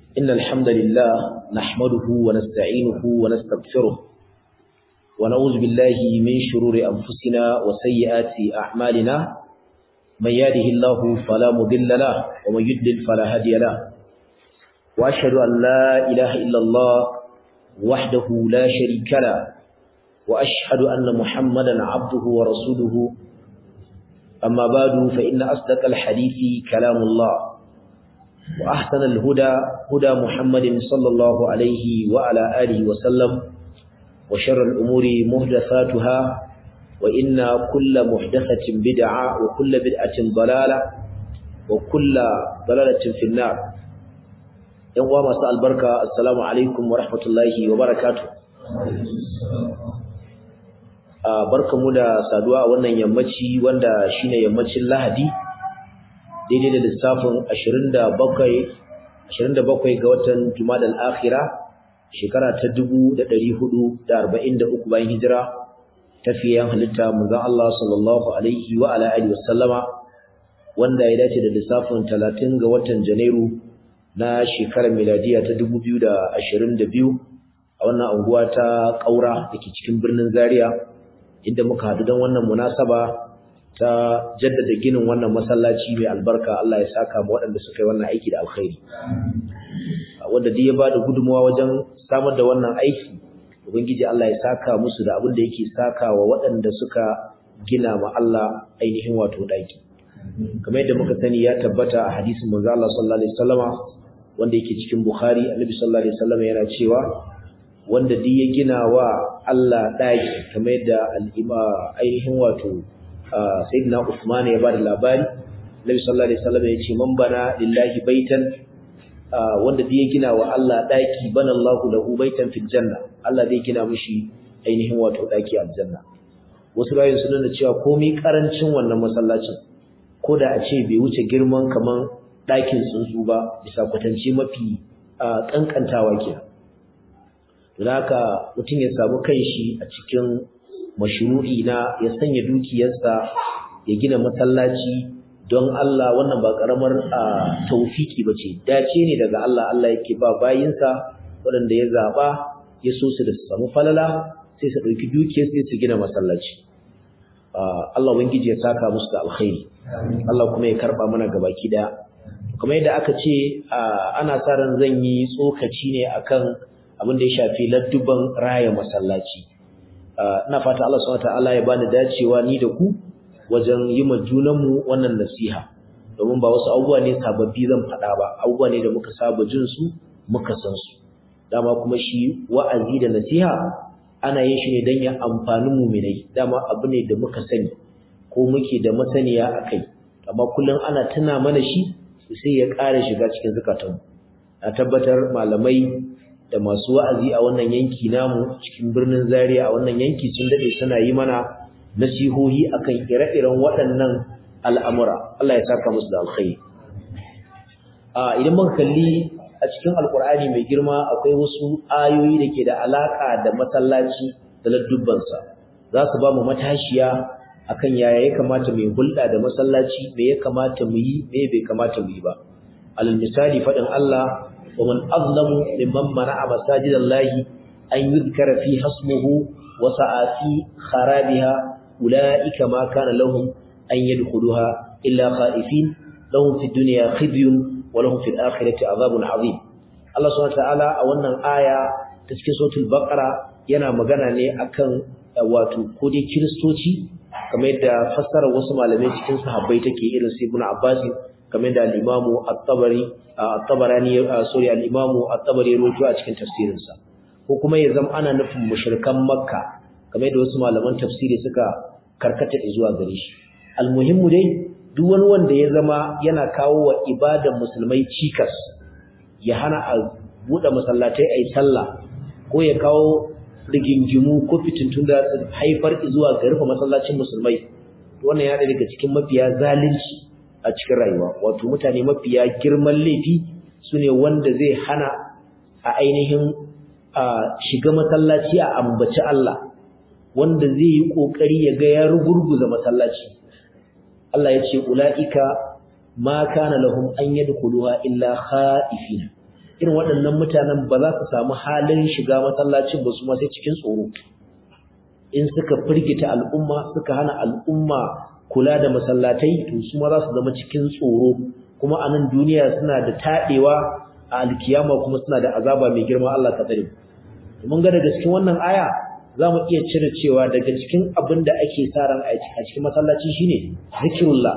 إن الحمد لله نحمده ونستعينه ونستغفره ونعوذ بالله من شرور أنفسنا وسيئات أعمالنا من يهده الله فلا مضل له ومن يضلل فلا هادي له وأشهد أن لا إله إلا الله وحده لا شريك له وأشهد أن محمدا عبده ورسوله أما بعد فإن أصدق الحديث كلام الله وأحسن الهدى هدى محمد صلى الله عليه وعلى آله وسلم وشر الأمور مهدثاتها وإن كل محدثة بدعة وكل بدعة ضلالة وكل ضلالة في النار يوم مساء البركة السلام عليكم ورحمة الله وبركاته barkamu da saduwa a wannan yammaci wanda shine yammacin Lahadi daidai da lissafin 27 27 ga watan Jumadal Akhira shekara ta 1443 bayan hijira tafiyan halitta manzon Allah sallallahu alaihi wa ala alihi wasallama wanda ya dace da lissafin 30 ga watan Janairu na shekarar miladiya ta 2022 a wannan unguwa ta Kaura dake cikin birnin Zaria inda muka haɗu don wannan munasaba ta jaddada ginin wannan masallaci mai albarka Allah ya saka mu waɗanda suka yi wannan aiki da alkhairi wanda duk ya ba da gudunmawa wajen samar da wannan aiki ubangiji Allah ya saka musu da abin da yake saka wa waɗanda suka gina ma Allah ainihin wato ɗaki kamar yadda muka sani ya tabbata a hadisin manzo Allah sallallahu alaihi wasallama wanda yake cikin Bukhari Annabi sallallahu alaihi wasallama yana cewa wanda duk ya gina wa Allah ɗaki kamar yadda al'ima ainihin wato sayyidina Usman ya bada labari Nabi sallallahu alaihi wasallam ya ce man bana lillahi baitan wanda duk ya gina wa Allah ɗaki bana Allahu lahu baitan fil janna Allah zai gina mishi ainihin wato ɗaki a aljanna wasu bayan sun nuna cewa komai karancin wannan masallacin ko da a ce bai wuce girman kaman ɗakin tsuntsu ba bisa kwatance mafi kankantawa kenan don haka mutum ya samu kanshi a cikin mashru'i na ya sanya dukiyarsa ya gina masallaci don Allah wannan ba karamar taufiki bace dace ne daga Allah Allah yake ba bayinsa waɗanda ya zaba ya so su da su samu falala sai su ɗauki dukiyar sai su gina masallaci Allah ubangiji ya saka musu da alkhairi Allah kuma ya karba mana gabaki daya kamar yadda aka ce ana sa ran zan yi tsokaci ne akan abin da ya shafi ladduban raya masallaci ina fata Allah subhanahu wataala ya bani dacewa ni da ku wajen yi ma junanmu wannan nasiha domin ba wasu abubuwa ne sababbi zan faɗa ba abubuwa ne da muka saba jin su muka san su dama kuma shi wa'azi da nasiha ana yin shi ne don ya amfani muminai dama abu ne da muka sani ko muke da masaniya a kai amma kullum ana tuna mana shi sai ya ƙara shiga cikin zukatanmu na tabbatar malamai da masu wa'azi a wannan yanki namu cikin birnin Zaria a wannan yanki sun dade suna yi mana nasihohi akan ire-iren waɗannan al'amura Allah ya saka musu da alkhairi a idan muka kalli a cikin alkur'ani mai girma akwai wasu ayoyi da ke da alaka da masallaci da ladubbansa za su ba mu matashiya akan yaya ya kamata mu hulɗa da masallaci me ya kamata mu yi me bai kamata mu yi ba alal misali faɗin Allah ومن أظلم ممن منع مساجد الله أن يذكر فيها اسمه وسعى في خرابها أولئك ما كان لهم أن يدخلوها إلا خائفين لهم في الدنيا خزي ولهم في الآخرة عذاب عظيم الله سبحانه وتعالى أولا آية تسكي صوت البقرة yana magana ne akan wato ko dai kiristoci kamar yadda fassara wasu malamai cikin sahabbai take irin su Ibn Abbas kamar da al-Imamu At-Tabari At-Tabarani sorry al-Imamu At-Tabari ruwaito a cikin tafsirinsa ko kuma ya zama ana nufin mushrikan Makka kamar da wasu malaman tafsiri suka karkata zuwa gare shi almuhimmu dai duk wani wanda ya zama yana kawo wa ibadan musulmai cikas ya hana a buɗe masallatai ayi sallah ko ya kawo rigingimu ko fitintun da haifar zuwa ga rufe masallacin musulmai wannan ya daga cikin mafiya zalunci a cikin rayuwa wato mutane mafiya girman laifi sune wanda zai hana a ainihin a shiga masallaci a ambaci Allah wanda zai yi kokari ya ga ya rugurguza masallaci Allah ya ce ulaika ma kana lahum an yadkhuluha illa khaifin irin waɗannan mutanen ba za su samu halin shiga masallacin ba su ma sai cikin tsoro in suka firgita al'umma suka hana al'umma kula da masallatai to su ma za su zama cikin tsoro kuma a nan duniya suna da taɗewa a alkiyama kuma suna da azaba mai girma Allah ka tsare mun ga daga cikin wannan aya za mu iya cire cewa daga cikin abin da ake sa ran a cikin masallaci shine zikrullah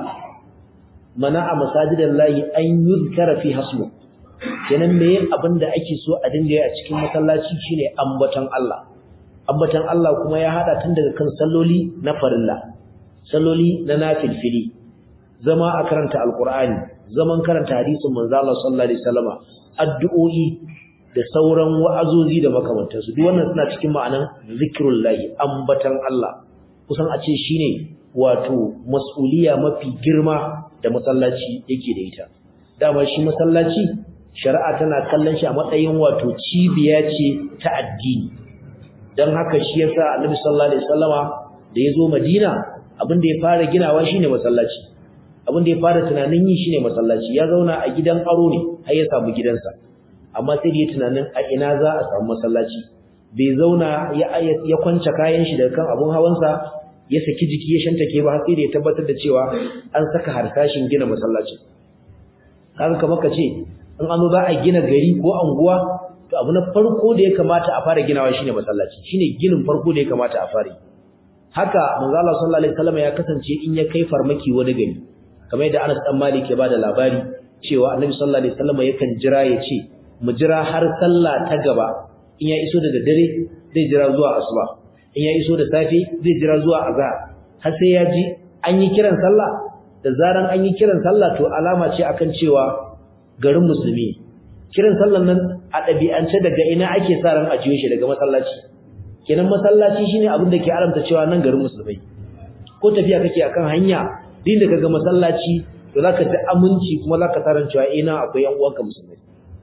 mana a masajidan lahi an yuzkara fi hasmu kenan me abin da ake so a dinga yi a cikin masallaci shine ambaton Allah ambaton Allah kuma ya hada tun daga kan salloli na farilla salloli na nafilfili zama a karanta alqur'ani zaman karanta hadisin manzo Allah sallallahu alaihi wasallama addu'o'i da sauran wa'azozi da makamantansu duk wannan suna cikin ma'anan zikrullahi ambatan Allah kusan a ce shine wato mas'uliya mafi girma da masallaci yake da ita dama shi masallaci shari'a tana kallon shi a matsayin wato cibiya ce ta addini dan haka shi yasa Annabi sallallahu alaihi wasallama da yazo Madina abin da ya fara ginawa shine masallaci abin da ya fara tunanin yi shine masallaci ya zauna a gidan aro ne har ya samu gidansa amma sai da ya tunanin a ina za a samu masallaci bai zauna ya ya kwance kayan shi daga kan abun hawansa ya saki jiki ya shantake ba sai da ya tabbatar da cewa an saka harsashin gina masallaci kaga kamar ka ce in an za a gina gari ko anguwa to abu na farko da ya kamata a fara ginawa shine masallaci shine ginin farko da ya kamata a fara haka manzo Allah sallallahu alaihi wasallam ya kasance in ya kai farmaki wani gari kamar yadda Anas dan Malik ya bada labari cewa Annabi sallallahu alaihi wasallam yakan jira ya ce mu jira har sallah ta gaba in ya iso daga dare zai jira zuwa asuba in ya iso da safe zai jira zuwa azhar har sai ya ji an yi kiran sallah da zaran an yi kiran sallah to alama ce akan cewa garin musulmi kiran sallan nan a ɗabi'ance daga ina ake sa ran ajiyo shi daga masallaci kenan masallaci shine abin da ke alamta cewa nan garin musulmai ko tafiya kake akan hanya din da kaga masallaci to zaka ji aminci kuma zaka taran cewa ina akwai yan uwanka musulmai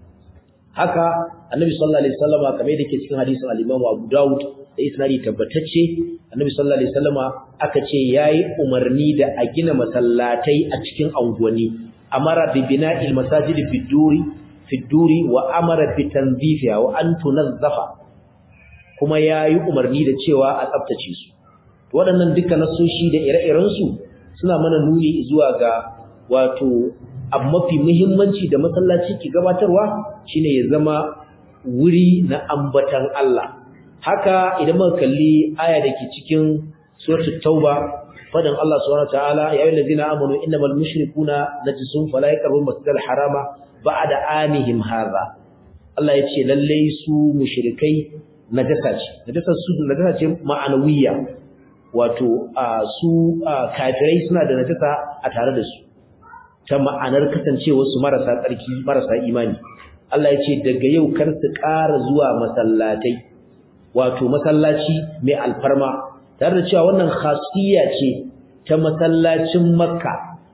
haka annabi sallallahu alaihi wasallam kamar yadda ke cikin hadisin al-Imam Abu Dawud da isnadi tabbatacce annabi sallallahu alaihi wasallam aka ce yayi umarni da a gina masallatai a cikin anguwanni amara bi bina'il masajid fi duri fi duri wa amara bi tanzifiha wa an tunazzafa kuma yayi umarni da cewa a tsaftace su waɗannan duka nasoshi da ire-iren su suna mana nuni zuwa ga wato abu mafi muhimmanci da masallaci ke gabatarwa shine ya zama wuri na ambatan Allah haka idan muka kalli aya da ke cikin suratul tauba fadan Allah subhanahu wataala ya ayyuhal ladina amanu innamal mushrikuna najisun fala yaqrabu masjidal harama ba'da anihim hadha Allah ya ce lalle su mushrikai najasa ce najasa su najasa ce ma'anawiyya wato su kafirai suna da najasa a tare da su ta ma'anar kasancewar su marasa tsarki marasa imani Allah ya ce daga yau kar su ƙara zuwa masallatai wato masallaci mai alfarma tare da cewa wannan khasiyya ce ta masallacin Makka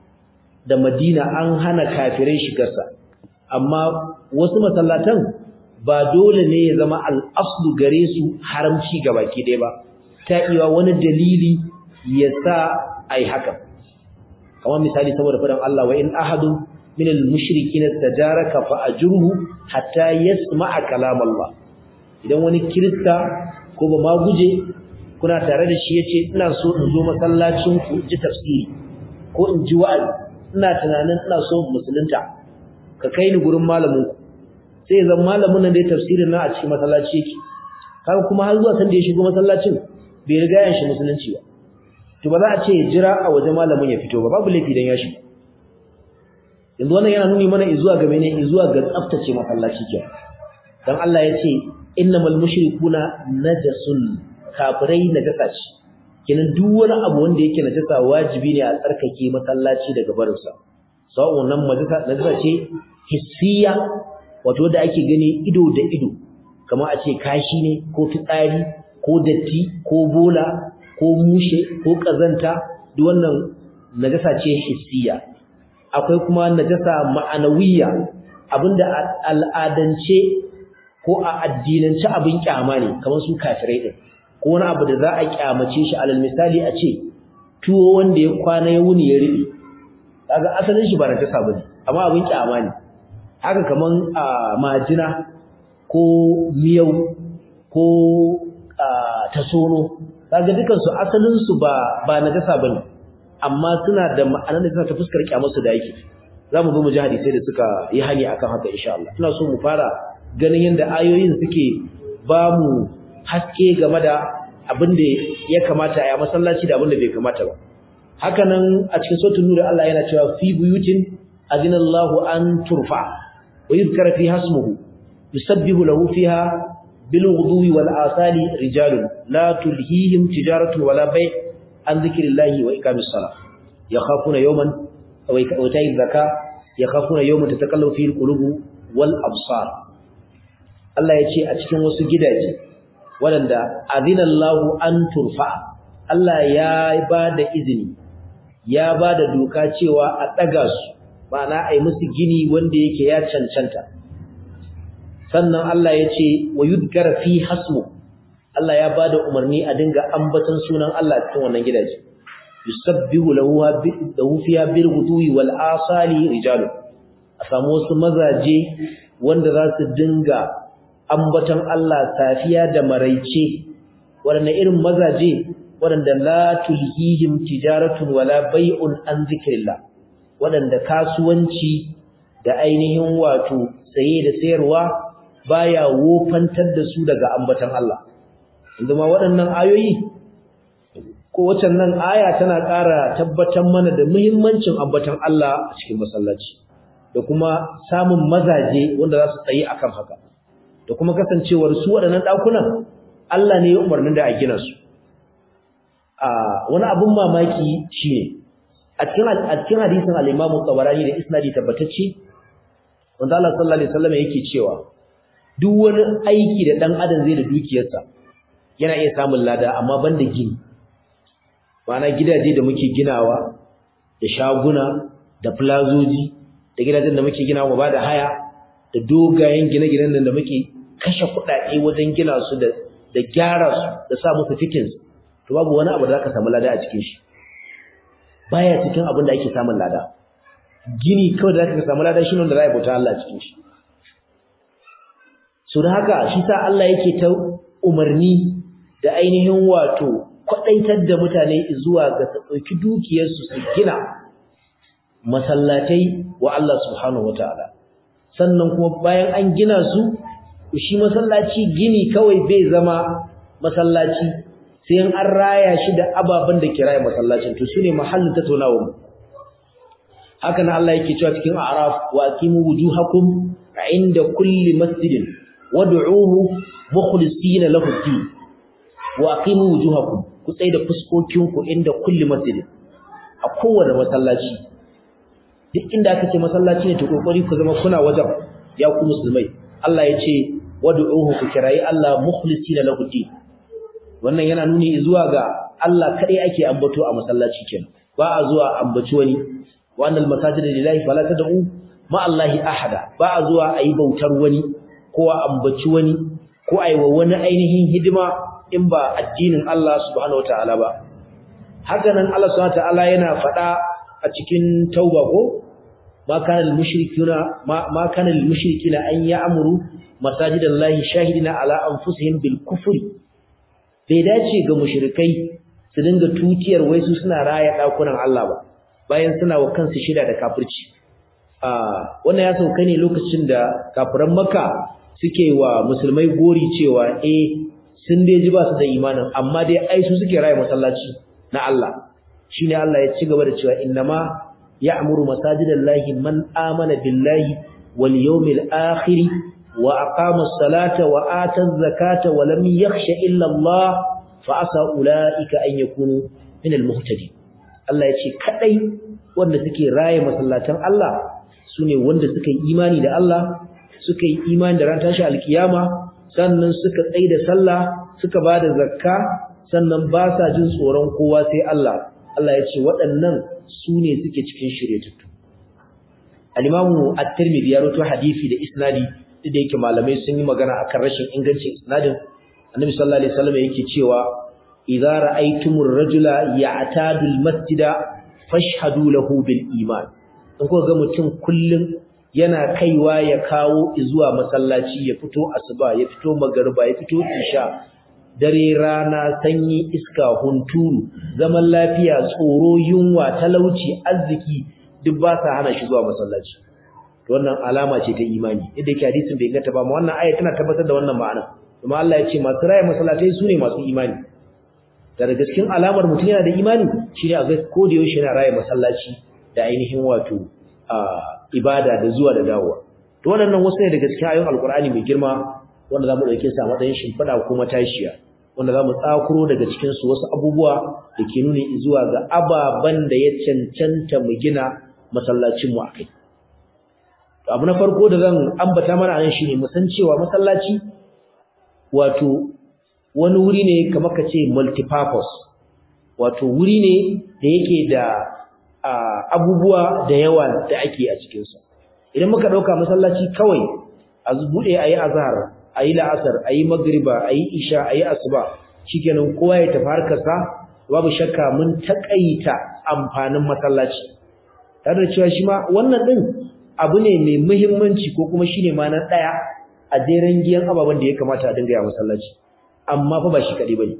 da Madina an hana kafirai shigarsa amma wasu masallatan ba dole ne ya zama al-aslu gare su haramci gabaki ɗaya ba ta iya wani dalili ya sa ai haka kamar misali saboda fadan Allah wa in ahadun min al-mushrikin tajaraka fa ajruhu hatta yasma'a kalam Allah idan wani kirista ko ba ma guje kuna tare da shi yace ina so in zo masallacin ku ji tafsiri ko in ji wa'azi ina tunanin ina so musulunta ka kai ni gurin malamin ku sai zan malamin nan da ya tafsirin na a cikin masallaci yake kaga kuma har zuwa san da ya shigo masallacin bai riga ya shi musulunci ba to ba za a ce jira a waje malamin ya fito ba babu laifi dan ya shigo yanzu wannan yana nuni mana izuwa ga mene izuwa ga tsaftace masallaci ke dan Allah ya ce innamal mushrikuna najasun kafirai najasa ce kenan duk wani abu wanda yake najasa wajibi ne a tsarkake masallaci daga barin sa sawon nan najasa najasa ce hissiya wato da ake gani ido da ido kamar a ce kashi ne ko fitsari ko datti ko bola ko mushe ko kazanta duk wannan najasa ce hissiya akwai kuma najasa ma'anawiyya abinda al'adance ko a addinance abin kyama ne kamar su kafirai din ko wani abu da za a kyamace shi alal misali a ce tuwo wanda ya kwana ya wuni ya riɓe kaga asalin shi ba najasa bane amma abin kyama ne haka kaman majina ko miyau ko tasono kaga dukan su asalin su ba ba najasa bane amma suna da ma'anar da ta fuskar kyamar su da yake zamu zo mu ji hadisi da suka yi hani akan haka insha Allah ina so mu fara ganin yanda ayoyin suke ba mu haske game da abin da ya kamata a yi masallaci da abin da bai kamata ba haka nan a cikin sautin nuri Allah yana cewa fi buyutin adinallahu an turfa wa yuzkara fi hasmuhu yusabbihu lahu fiha bil ghudwi wal asali rijalun la tulhihim tijaratun wala bay' an dhikrillahi wa iqamis salah yakhafuna yawman wa ita'i zakka yakhafuna yawman tatakallamu fihi al qulub wal absar Allah ya ce a cikin wasu gidaje waɗanda azinallahu an turfa Allah ya ba da izini ya ba da doka cewa a ɗaga su ma'ana a yi musu gini wanda yake ya cancanta sannan Allah ya ce wa yudkar fi hasmu Allah ya ba da umarni a dinga ambaton sunan Allah cikin wannan gidaje yusabbihu lahu lahu fiha bil ghudwi wal asali rijalun a samu wasu mazaje wanda za su dinga ambaton Allah safiya da maraice waɗanne irin mazaje waɗanda la tulhihim tijaratun wala bai'un an zikrillah waɗanda kasuwanci da ainihin wato saye da sayarwa baya wofantar da su daga ambaton Allah inda ma waɗannan ayoyi ko wacan nan aya tana ƙara tabbatar mana da muhimmancin ambaton Allah a cikin masallaci da kuma samun mazaje wanda za su tsayi akan haka da kuma kasancewar su waɗannan ɗakunan Allah ne ya umarnin da a gina su a wani abun mamaki shine a cikin a cikin hadisin al-Imam Tabarani da isnadi tabbatacce wanda Allah sallallahu alaihi wasallam yake cewa duk wani aiki da dan adam zai da dukiyarsa yana iya samun lada amma banda gini ma'ana gidaje da muke ginawa da shaguna da plazoji da gidajen da muke ginawa ba da haya da dogayen gine-ginen da muke kashe kuɗaɗe wajen gina su da da gyara su da sa musu fittings to babu wani abu da zaka samu lada a cikin shi baya cikin abin da ake samun lada gini kawai da zaka samu lada shine wanda za a bauta Allah a cikin shi so da haka shi sa Allah yake ta umarni da ainihin wato kwadaitar da mutane zuwa ga su dauki dukiyar su su gina masallatai wa Allah subhanahu wataala sannan kuma bayan an gina su shi masallaci gini kawai bai zama masallaci sai an raya shi da ababen da ke raya masallacin to sune mahallin tattaunawa mu haka nan Allah yake cewa cikin a'raf wa aqimu wujuhakum inda kulli masjidin wad'uhu mukhlisina lahu ad-din wa aqimu wujuhakum ku tsaya da fuskokinku inda kulli masjidin a kowane masallaci duk inda aka ce masallaci ne to kokari ku zama kuna wajen ya ku musulmai Allah ya ce wad'uhu ku kirayi Allah mukhlisina lahu din wannan yana nuni zuwa ga Allah kadai ake ambato a masallaci kenan ba a zuwa ambaci wani wa annal masajida lillahi fala tad'u ma Allahi ahada ba a zuwa ayi bautar wani ko a ambaci wani ko ayi wa wani ainihin hidima in ba addinin Allah subhanahu wataala ba haka nan Allah subhanahu wataala yana faɗa a cikin tauba ko ma kana lil mushrikina ma, ma kana lil mushrikina an ya'muru masajidallahi shahidina ala anfusihim bil kufri bai dace ga mushrikai su dinga tutiyar wai su suna raya dakunan Allah ba bayan suna wa kansu shida da kafirci a wannan ya sauka ne lokacin da kafiran Makka suke wa musulmai gori cewa eh sun dai ji ba su da imanin amma dai ai su suke raya masallaci na Allah shine Allah ya ci gaba da cewa innama ya'muru masajidallahi man amana billahi wal yawmil akhir wa aqama as-salata wa ata az-zakata wa lam yakhsha illa Allah fa asa ulaika an yakunu min al-muhtadin Allah ya ce kadai wanda suke raye masallatan Allah sune wanda suka yi imani da Allah suka yi imani da ran tashi alkiyama sannan suka tsaida sallah suka bada zakka sannan ba sa jin tsoron kowa sai Allah Allah ya ce waɗannan su ne suke cikin shiryatattu al-Imam at-Tirmidhi ya rawaito hadisi da isnadi da yake malamai sun yi magana akan rashin ingancin isnadin Annabi sallallahu alaihi wasallam yake cewa idza ra'aytumur rajula ya'tadu al-masjida fashhadu lahu bil iman in kuka ga mutum kullun yana kaiwa ya kawo zuwa masallaci ya fito asuba ya fito magariba ya fito isha dare rana sanyi iska hunturu zaman lafiya tsoro yunwa talauci arziki duk ba sa hana shi zuwa masallaci wannan alama ce ta imani inda yake hadisin bai gata ba amma wannan aya tana tabbatar da wannan ma'ana kuma Allah ya ce masu raya masallatai su ne masu imani daga cikin alamar mutum yana da imani shine a ga ko da yaushe yana raya masallaci da ainihin wato ibada da zuwa da dawowa to wannan wasu ne daga cikin ayoyin alkur'ani mai girma wanda zamu dauke su a matsayin shimfiɗa ko matashiya wanda zamu tsakuro daga cikin su wasu abubuwa da ke nuni zuwa ga ababan da ya cancanta mu gina masallacin mu akai to abu na farko da zan ambata mana anan shine mu san cewa masallaci wato wani wuri ne kamar ka ce multipurpose wato wuri ne da yake da abubuwa da yawa da ake a cikinsa idan muka ɗauka masallaci kawai a buɗe a yi azhar a yi la'asar a yi magriba a yi isha a yi asuba shikenan kowa ya tafi harkarsa babu shakka mun taƙaita amfanin masallaci tare da cewa shi ma wannan ɗin abu ne mai muhimmanci ko kuma shine ma na ɗaya a jeren giyan ababen da ya kamata a dinga yi a masallaci amma fa ba shi kaɗai ba ne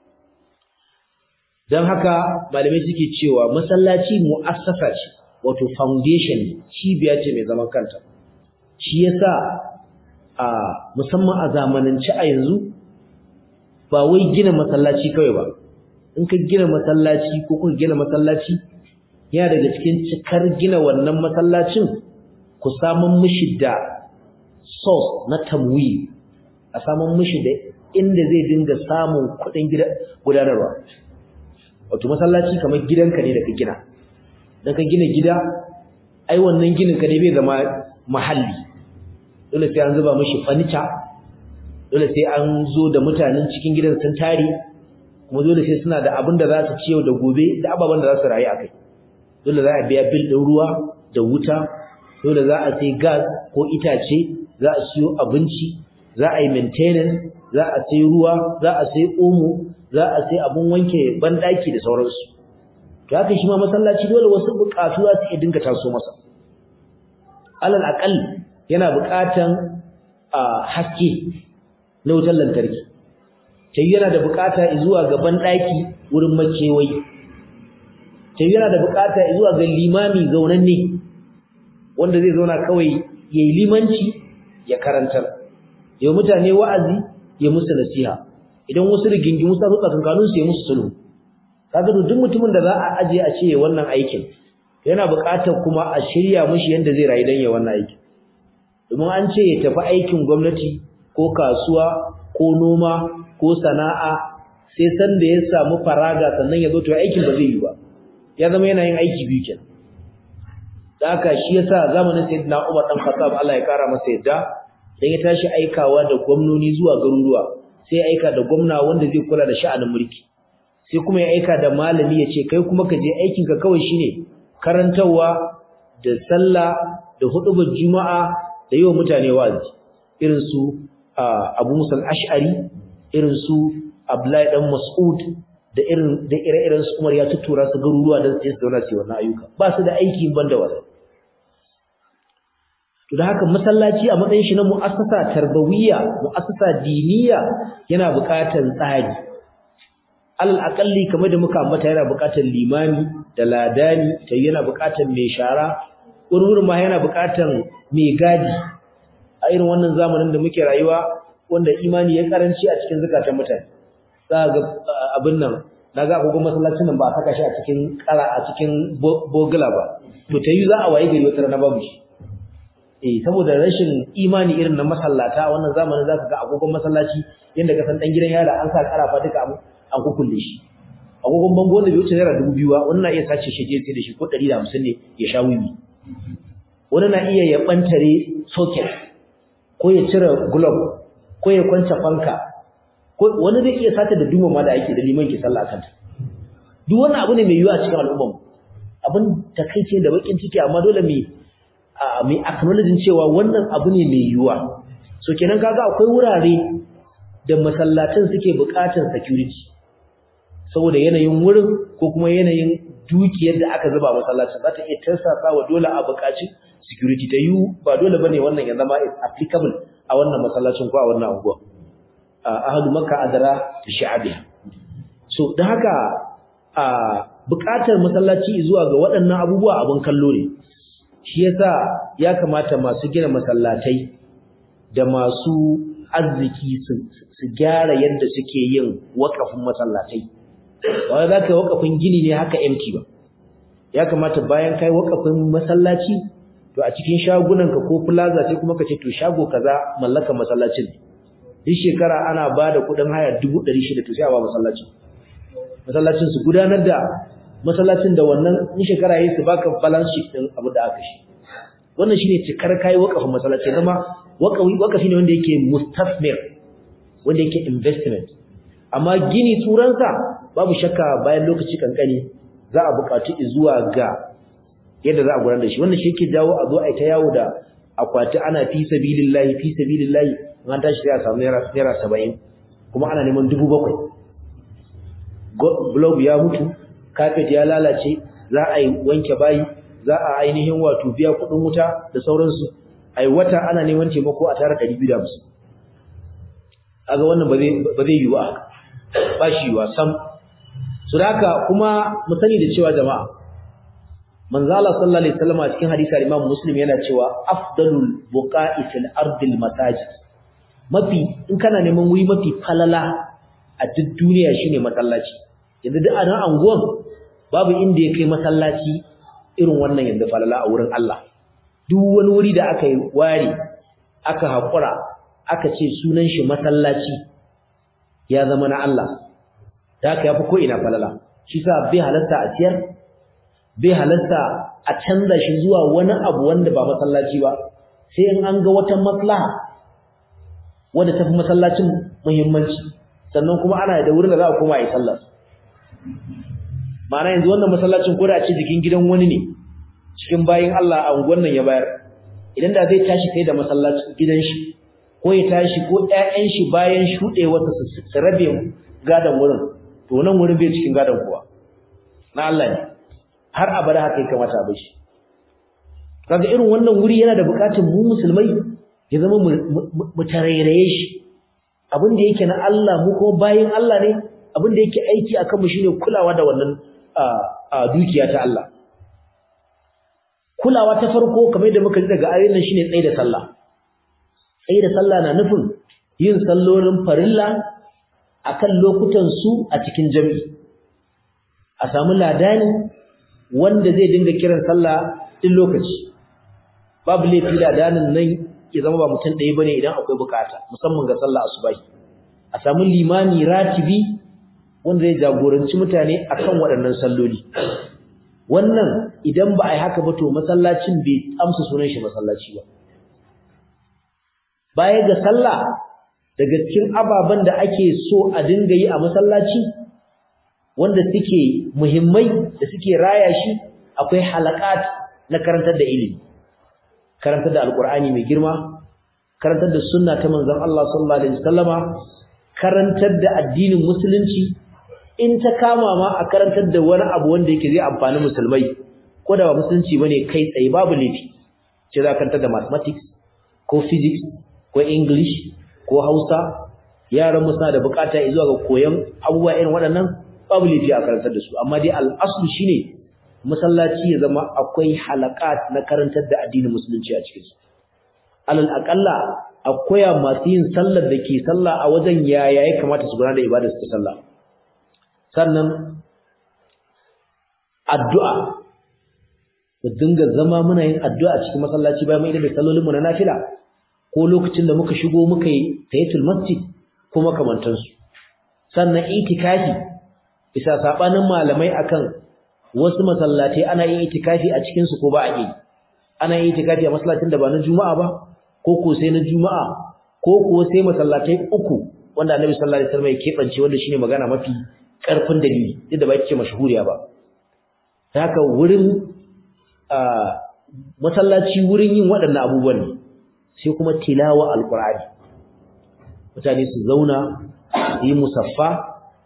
don haka malamai suke cewa masallaci mu'assasa ce wato foundation cibiya ce mai zaman kanta shi yasa a musamman a zamanance a yanzu ba wai gina masallaci kawai ba in ka gina masallaci ko kuka gina masallaci yana daga cikin cikar gina wannan masallacin ku samun mishi da source na tamwi a samun mishi da inda zai dinga samun kuɗin gudanarwa wato masallaci kamar gidanka ne da ka gina dan ka gina gida ai wannan ginin ka ne bai zama mahalli dole sai an zuba mishi furniture dole sai an zo da mutanen cikin gidan sun tare kuma dole sai suna da abin da za su ci yau da gobe da ababen da za su rayu akai dole za a biya bil din ruwa da wuta dole za a sai gas ko itace za a siyo abinci za a yi maintenance za a sai ruwa za a sai omo za a sai abun wanke bandaki da sauransu to haka shi ma masallaci dole wasu bukatu za su iya dinga taso masa alal aqal yana bukatan haske na wutar lantarki tayi yana da bukata zuwa ga bandaki wurin makewayi tayi yana da bukata zuwa ga limami zaunanne wanda zai zauna kawai yayi limanci ya karantar yau mutane wa'azi ya musu nasiha idan wasu rigingimu sa su tsakankanin su ya musu sulhu kaga duk mutumin da za a aje a ce wannan aikin yana buƙatar kuma a shirya mishi yanda zai rayu dan ya wannan aikin domin an ce ya tafi aikin gwamnati ko kasuwa ko noma ko sana'a sai san da ya samu faraga sannan ya zo to aikin ba zai yi ba ya zama yana yin aiki biyu kenan da haka shi yasa zamanin sayyidina Umar dan Khattab Allah ya kara masa yadda dan ya tashi aikawa da gwamnoni zuwa garuruwa sai aika da gwamna wanda zai kula da sha'anin mulki sai kuma ya aika da malami ya ce kai kuma ka je aikinka kawai shine karantarwa da sallah da hudubar juma'a da yawan mutane wazi irin su Abu Musa al-Ash'ari irin su Abdullahi dan Mas'ud da irin da ire-iren su Umar ya tuttura su garuruwa dan su zauna su wannan ayyuka ba su da aiki banda wannan to da haka masallaci a matsayin shi na mu'assasa tarbawiyya mu'assasa diniya yana buƙatar tsari alal aqalli kamar da muka ambata yana buƙatar limami da ladani tai yana buƙatar mai shara wurin ma yana buƙatar mai gadi a irin wannan zamanin da muke rayuwa wanda imani ya karanci a cikin zakatan mutane za ga abin nan naga agogon masallacin nan ba a saka shi a cikin kara a cikin bogula ba to tayi za a waye gari wata rana babu shi eh saboda rashin imani irin na masallata a wannan zamanin zaka ga agogon masallaci yanda ka san dan gidan yara an sa karafa duka abu an kukulle shi agogon bango wanda bai wuce naira dubu biyu ba wani na iya sace shi je sai da shi ko ɗari da hamsin ne ya sha wiwi wani na iya ya ɓantare socket ko ya cire glove ko ya kwance fanka ko wani zai iya sata da duma ma da ake da liman ke sallah kanta duk wannan abu ne mai yiwuwa a cikin al'ummar abin takaice da bakin ciki amma dole mai mai acknowledging cewa wannan abu ne mai yiwuwa so kenan kaga akwai wurare da masallatan suke buƙatar security saboda yanayin wurin ko kuma yanayin dukiyar da aka zuba masallacin za ta iya tarsasa wa dole a buƙaci security ta yi ba dole bane wannan ya zama is applicable a wannan masallacin ko a wannan unguwa ahadu makka adara da sha'abiya so da haka a buƙatar masallaci zuwa ga waɗannan abubuwa abin kallo ne shi yasa ya kamata masu gina masallatai da masu arziki su gyara yadda suke yin wakafin masallatai ba za ka yi wakafin gini ne haka empty ba ya kamata bayan kai wakafin masallaci to a cikin shagunanka ko plaza sai kuma ka ce to shago kaza mallaka masallacin duk shekara ana ba da kuɗin haya dubu ɗari shida to sai a ba masallacin masallacin su gudanar da masallacin da wannan in shekara yayi su baka balance sheet din abu da aka shi wannan shine cikar kai wakafin masallaci zama wakafi wakafi ne wanda yake mustasmir wanda yake investment amma gini turansa babu shakka bayan lokaci kankani za a buƙatu zuwa ga yadda za a gudanar da shi wannan shi yake jawo a zo a ta yawo da akwati ana fi sabilillahi fi sabilillahi in an tashi sai a samu naira naira 70 kuma ana neman dubu bakwai globe ya mutu carpet ya lalace za a yi wanke bayi za a ainihin wato biya kuɗin wuta da sauransu ai wata ana neman taimako a tara 250 aga wannan ba zai ba zai yi ba ba shi wa sam su haka kuma mu sani da cewa jama'a manzo Allah sallallahu alaihi wasallam a cikin hadisi Imam Muslim yana cewa afdalul buqa'i fil ardil masajid mafi in kana neman wuri mafi falala a duk duniya shine masallaci yanzu duk a nan anguwan babu inda ya kai masallaci irin wannan yanzu falala a wurin Allah duk wani wuri da aka yi ware aka haƙura aka ce sunan shi masallaci ya zama na Allah da haka yafi ko ina falala shi sa bai halarta a ciyar bai halarta a canza shi zuwa wani abu wanda ba masallaci ba sai in an ga wata maslaha wanda tafi masallacin muhimmanci sannan kuma ana da wurin da za a koma a yi sallah ma'ana yanzu wannan masallacin ko da a ce jikin gidan wani ne cikin bayin Allah a unguwan nan ya bayar idan da zai tashi kai da masallacin gidan shi ko ya tashi ko ƴaƴan shi bayan shuɗewarsa su rabe gadon wurin to nan wurin bai cikin gadon kowa na Allah ne har abada haka ya kamata a bar shi kaga irin wannan wuri yana da buƙatar mu musulmai ya zama mu tarairaye shi abin da yake na Allah mu kuma bayin Allah ne abin da yake aiki akan mu shine kulawa da wannan dukiya ta Allah kulawa ta farko kamar yadda muka ji daga ayoyin nan shine tsayi da sallah tsayi da sallah na nufin yin sallolin farilla akan lokutan su a cikin jami'i a samu ladani wanda zai dinga kiran sallah din lokaci babu laifi ladanin nan ya zama ba mutum ɗaya bane idan akwai bukata musamman ga sallah asubahi a samu limami ratibi wanda zai jagoranci mutane akan waɗannan salloli wannan idan ba a yi haka ba to masallacin bai amsa sunan shi masallaci ba baya ga sallah daga cikin ababen da ake so a dinga yi a masallaci wanda suke muhimmai da suke raya shi akwai halakat na karantar da ilimi karantar da alkur'ani mai girma karantar da sunna ta manzon Allah sallallahu alaihi wasallama karantar da addinin musulunci in ta kama ma a karantar da wani abu wanda yake zai amfani musulmai ko da ba musulunci bane kai tsaye babu laifi ce za karantar da mathematics ko physics ko english ko hausa yaran mu suna da bukata zuwa ga koyon abubuwa irin waɗannan babu laifi a karantar da su amma dai al'aslu shine masallaci ya zama akwai halakat na karantar da addinin musulunci a cikin su alal aqalla akwai masu yin sallar da ke sallah a wajen yaya ya kamata su gudanar da ibadar su ta sallah sannan addu'a mu dinga zama muna yin addu'a a cikin masallaci bayan mu da sallolin mu na nafila ko lokacin da muka shigo muka yi tayatul masjid ko makamantan su sannan itikafi bisa sabanin malamai akan wasu masallatai ana yin itikafi a cikin su ko ba a yi ana yin itikafi a masallacin da ba na juma'a ba ko ko sai na juma'a ko ko sai masallatai uku wanda annabi sallallahu alaihi wasallam ya kebance wanda shine magana mafi karfin dalili duk da ba yake mashhuriya ba haka wurin masallaci wurin yin waɗannan abubuwan ne sai kuma tilawa alqur'ani mutane su zauna su yi musaffa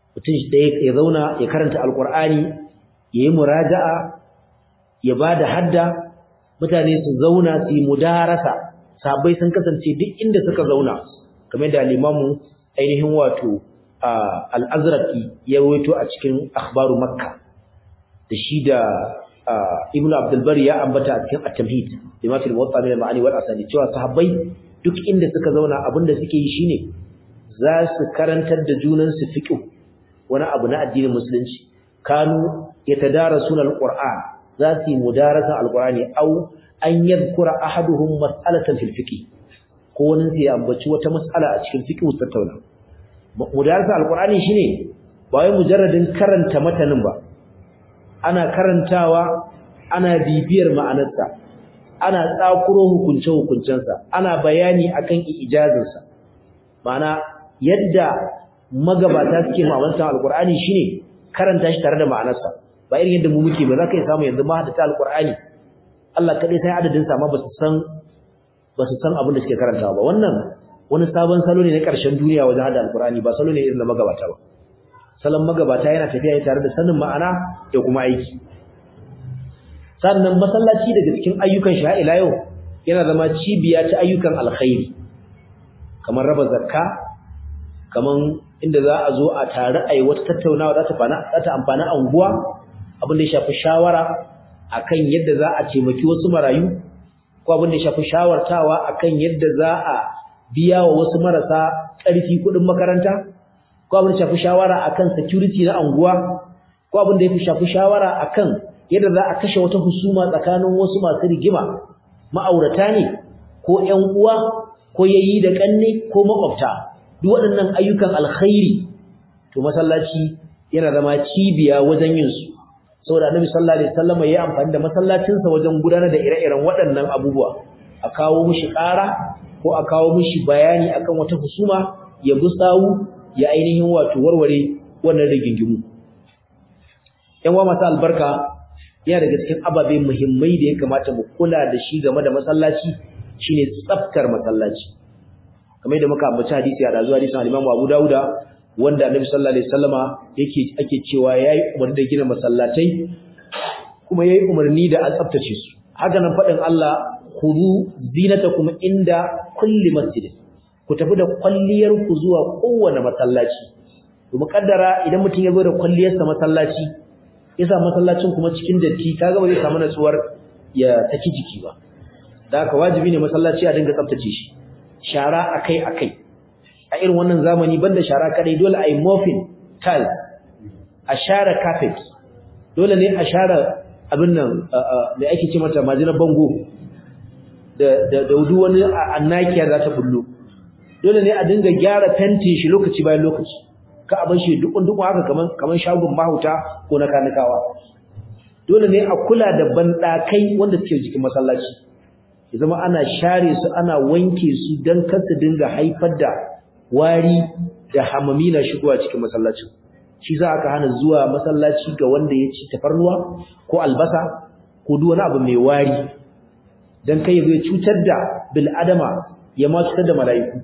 mutum ya zauna ya karanta alqur'ani yayi muraja'a ya bada hadda mutane su zauna su yi mudarasa sabai sun kasance duk inda suka zauna kamar da limamu ainihin wato al-azraqi ya rawaito a cikin akhbaru makka da shi da ibnu abdul bari ya ambata a cikin at-tamhid bima fil muwatta min al-ma'ani wal asani cewa sahabbai duk inda suka zauna abinda suke yi shine za su karantar da junan su fiqh wani abu na addinin musulunci kanu yatadarasuna al-qur'an za su yi mudarasa al-qur'ani au an yadhkura ahaduhum mas'alatan fil fiqh ko wani sai ya ambaci wata mas'ala a cikin fiqh tattauna mudarasa al-qur'ani shine ba wai mujarradin karanta matanin ba ana karantawa ana bibiyar ma'anarsa ana tsakuro hukunce-hukuncensa ana bayani akan ijazinsa ma'ana yadda magabata suke ma'amantar alkur'ani shine karanta shi tare da ma'anarsa ba irin yadda mu muke ba za ka yi samu yanzu ma hadata alkur'ani Allah kaɗai sai adadin sa ma ba su san ba su san abin da suke karantawa ba wannan wani sabon salo ne na ƙarshen duniya wajen hada alkur'ani ba salo ne irin na magabata ba salon magabata yana tafiya ne tare da sanin ma'ana da kuma aiki sannan masallaci daga cikin ayyukan shi ila yau yana zama cibiya ta ayyukan alkhairi kamar raba zakka kamar inda za a zo a tare a yi wata tattaunawa za ta fana za ta amfani anguwa abin da ya shafi shawara akan yadda za a taimaki wasu marayu ko abin da ya shafi shawartawa akan yadda za a biya wa wasu marasa ƙarfi kuɗin makaranta ko abin da shafi shawara akan security na anguwa ko abin da ya shafi shawara akan yadda za a kashe wata husuma tsakanin wasu masu rigima ma'aurata ne ko ƴan uwa ko yayi da kanne ko makwabta duk waɗannan ayyukan alkhairi to masallaci yana zama cibiya wajen yin su saboda annabi sallallahu alaihi wasallam ya amfani da masallacinsa wajen gudanar da ire-iren waɗannan abubuwa a kawo mishi ƙara ko a kawo mishi bayani akan wata husuma ya gusawu ya ainihin wato warware wannan rigingimu yan wa masu albarka yana daga cikin ababe muhimmai da ya kamata mu kula da shi game da masallaci shine tsaftar masallaci kamar yadda muka ambaci hadisi a dazuwa hadisin al-Imam Abu Dawuda wanda Annabi sallallahu alaihi wasallama yake ake cewa yayi umarni da gina masallatai kuma yayi umarni da a tsaftace su haka nan fadin Allah khudhu zinatakum inda kulli masjid ku tafi da kwalliyar ku zuwa kowane masallaci to mukaddara idan mutum ya zo da kwalliyarsa masallaci yasa masallacin kuma cikin datti kaga ba zai samu natsuwar ya saki jiki ba da haka wajibi ne masallaci a dinga tsaftace shi shara akai akai a irin wannan zamani banda shara kadai dole a yi mopping tiles a share carpet dole ne a share abin nan mai ake ce mata majinar bango da da da wani annakiya za ta bullo dole ne a dinga gyara fentin shi lokaci bayan lokaci ka a bar shi dukun dukun haka kaman kaman shagon mahauta ko na kanikawa dole ne a kula da bandakai wanda suke jikin masallaci ya zama ana share su ana wanke su dan kar su dinga haifar da wari da hamami na shigowa cikin masallacin shi za aka hana zuwa masallaci ga wanda ya ci tafarnuwa ko albasa ko duk wani abu mai wari dan kai ya cutar da bil adama ya ma cutar da mala'iku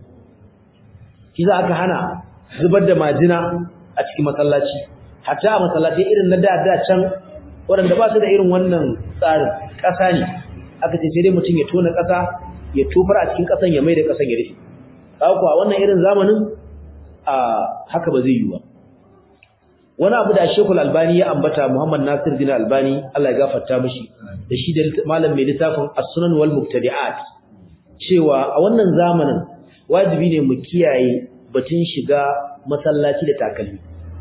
shi za aka hana zubar da majina a cikin masallaci hatta a masallaci irin na da da can waɗanda ba su da irin wannan tsarin ƙasa ne aka ce sai dai mutum ya tona ƙasa ya tofar a cikin ƙasan ya mai da ƙasan ya rufe kuwa wannan irin zamanin a haka ba zai yi ba wani abu da Sheikhul Albani ya ambata Muhammad Nasir bin Albani Allah ya gafarta mishi da shi da malam mai littafin As-Sunan wal Mubtadi'at cewa a wannan zamanin wajibi ne mu kiyaye batun shiga masallaci da takalmi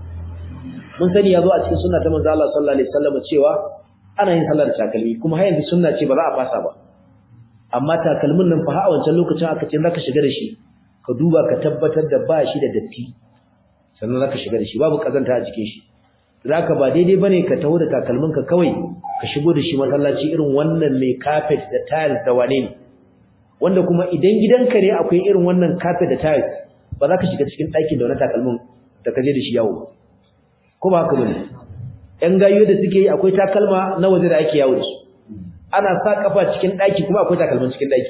mun sani yazo a cikin sunna ta manzo Allah sallallahu alaihi wasallam cewa ana yin sallar takalmi kuma har yanzu sunna ce ba za a fasa ba amma takalmin nan fa a wancan lokacin aka ce zaka shiga da shi ka duba ka tabbatar da ba shi da datti sannan zaka shiga da shi babu kazanta a cikin shi zaka ba daidai bane ka taho da takalmin ka kawai ka shigo da shi masallaci irin wannan mai carpet da tiles da wane ne wanda kuma idan gidanka ne akwai irin wannan carpet da tiles ba za ka shiga cikin ɗakin da wani takalmin da ka je da shi yawo ko ba haka bane ƴan gayo da suke yi akwai takalma na waje da ake yawo da su ana sa kafa cikin ɗaki kuma akwai takalmin cikin ɗaki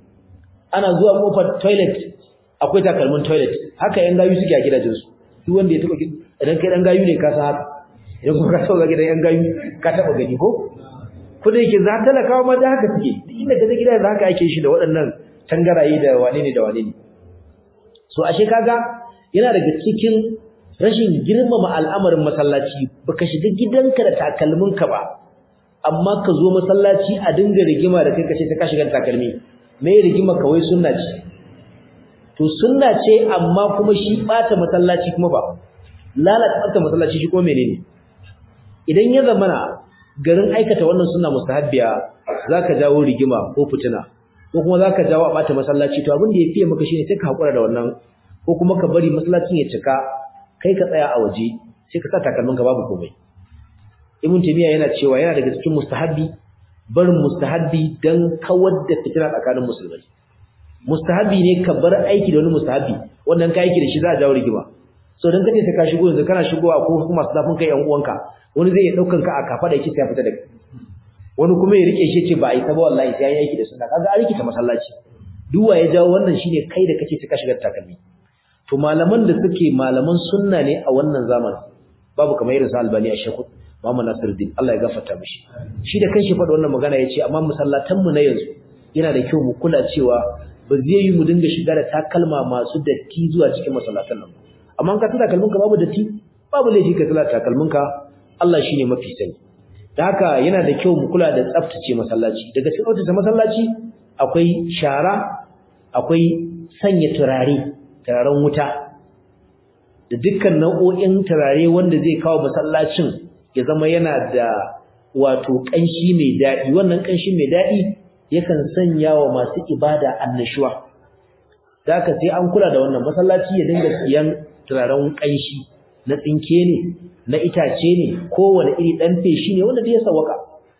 ana zuwa kofar toilet akwai takalmin toilet haka ƴan gayo suke a gidajensu duk wanda ya taɓa idan kai dan gayu ne ka san haka idan kuma ka taba gidan yan gayu ka taba gani ko ko da yake za talakawa ma da haka suke duk inda ka je gida da haka ake shi da waɗannan tangaraye da wane ne da wane ne so ashe kaga yana daga cikin rashin girmama al'amarin masallaci baka shiga gidanka da takalminka ba amma ka zo masallaci a dinga rigima da kai kace ta ka shiga da takalmi me rigima kawai sunna ce to sunna ce amma kuma shi bata masallaci kuma ba lalata bata masallaci shi kuma menene idan ya zamana garin aikata wannan sunna mustahabbiya zaka jawo rigima ko fitina ko kuma zaka jawo a bata masallaci to abin da yafi maka shine sai ka hakura da wannan ko kuma ka bari masallacin ya cika kai ka tsaya a waje sai ka sa takalminka babu komai ibn taymiya yana cewa yana daga cikin mustahabbi barin mustahabbi dan kawar da fitina tsakanin musulmai mustahabbi ne ka bar aiki da wani mustahabbi wannan ka aiki da shi za a jawo rigima so dan kace sai ka shigo yanzu kana shigowa ko kuma masu zafin kai yan uwanka wani zai iya daukan ka a kafa da yake sai ya fita daga wani kuma ya rike shi ce ba a yi ta ba wallahi sai ya yi aiki da sunna kaga an rike ta masallaci duk ya jawo wannan shine kai da kace sai ka shiga takalmi to malaman da suke malaman sunna ne a wannan zamanin babu kamar irin sa albani a shekut Muhammad Nasiruddin Allah ya gafarta mishi shi da kanshi faɗa wannan magana yace amma musallatan mu na yanzu yana da kyau mu kula cewa ba zai yi mu dinga shiga da takalma masu datti zuwa cikin masallatan nan amma ka tada kalmunka babu datti babu laifi ka tada takalminka Allah shine mafi sani da haka yana da kyau mu kula da tsaftace masallaci daga cikin tsaftace masallaci akwai shara akwai sanya turare turaren wuta da dukkan nau'o'in turare wanda zai kawo masallacin ya zama yana da wato ƙanshi mai daɗi wannan ƙanshi mai daɗi yakan sanya wa masu ibada annashuwa da haka sai an kula da wannan masallaci ya dinga siyan turaren ƙanshi na tsinke ne na itace ne kowane iri ɗan feshi ne wanda ya sawaka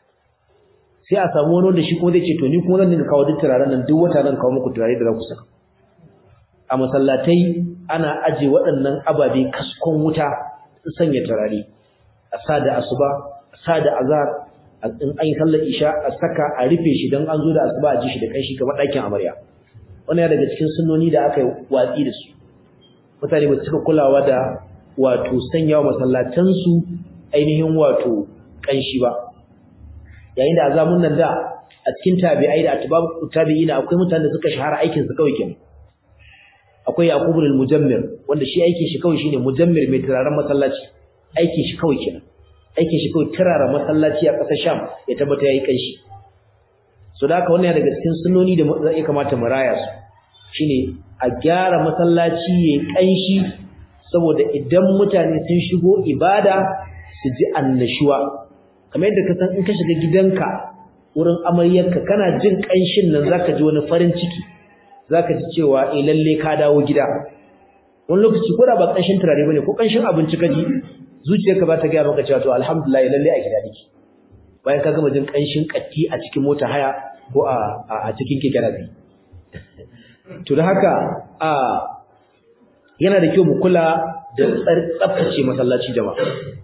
sai a samu wani wanda shi kuma zai ce to ni kuma zan dinga kawo duk turaren nan duk wata zan kawo muku turare da za ku saka a masallatai ana aje waɗannan ababe kaskon wuta sanya turare a sa da asuba a sa da azhar in an yi sallar isha a saka a rufe shi don an zo da asuba a ji shi da kanshi kamar ɗakin amarya wannan daga cikin sunnoni da aka yi watsi da su mutane ba su cika kulawa da wato sanya wa masallatansu ainihin wato kanshi ba yayin da azamun nan da a cikin tabi'ai da atbabu tabi'ina akwai mutanen da suka shahara aikin su kawai kenan akwai yaqubul mujammir wanda shi aikin shi kawai shine mujammir mai turaren masallaci aikin shi kawai kenan aikin shi kawai turara masallaci a ƙasar Sham ya tabbata yayi kanshi so da haka wannan daga cikin sunnoni da ya kamata mu raya su shine a gyara masallaci yayi kanshi saboda idan mutane sun shigo ibada su ji annashuwa kamar yadda ka san in ka shiga gidanka wurin amaryarka kana jin kanshin nan zaka ji wani farin ciki zaka ji cewa eh lalle ka dawo gida wani lokaci ko da ba kanshin turare bane ko kanshin abinci ka ji zuciyarka ba ta ga maka cewa to alhamdulillah lalle a gida nake bayan ka gama jin kanshin katti a cikin mota haya ko a a cikin keke nabi to da haka a yana da kyau mu kula da tsaftace masallaci jama'a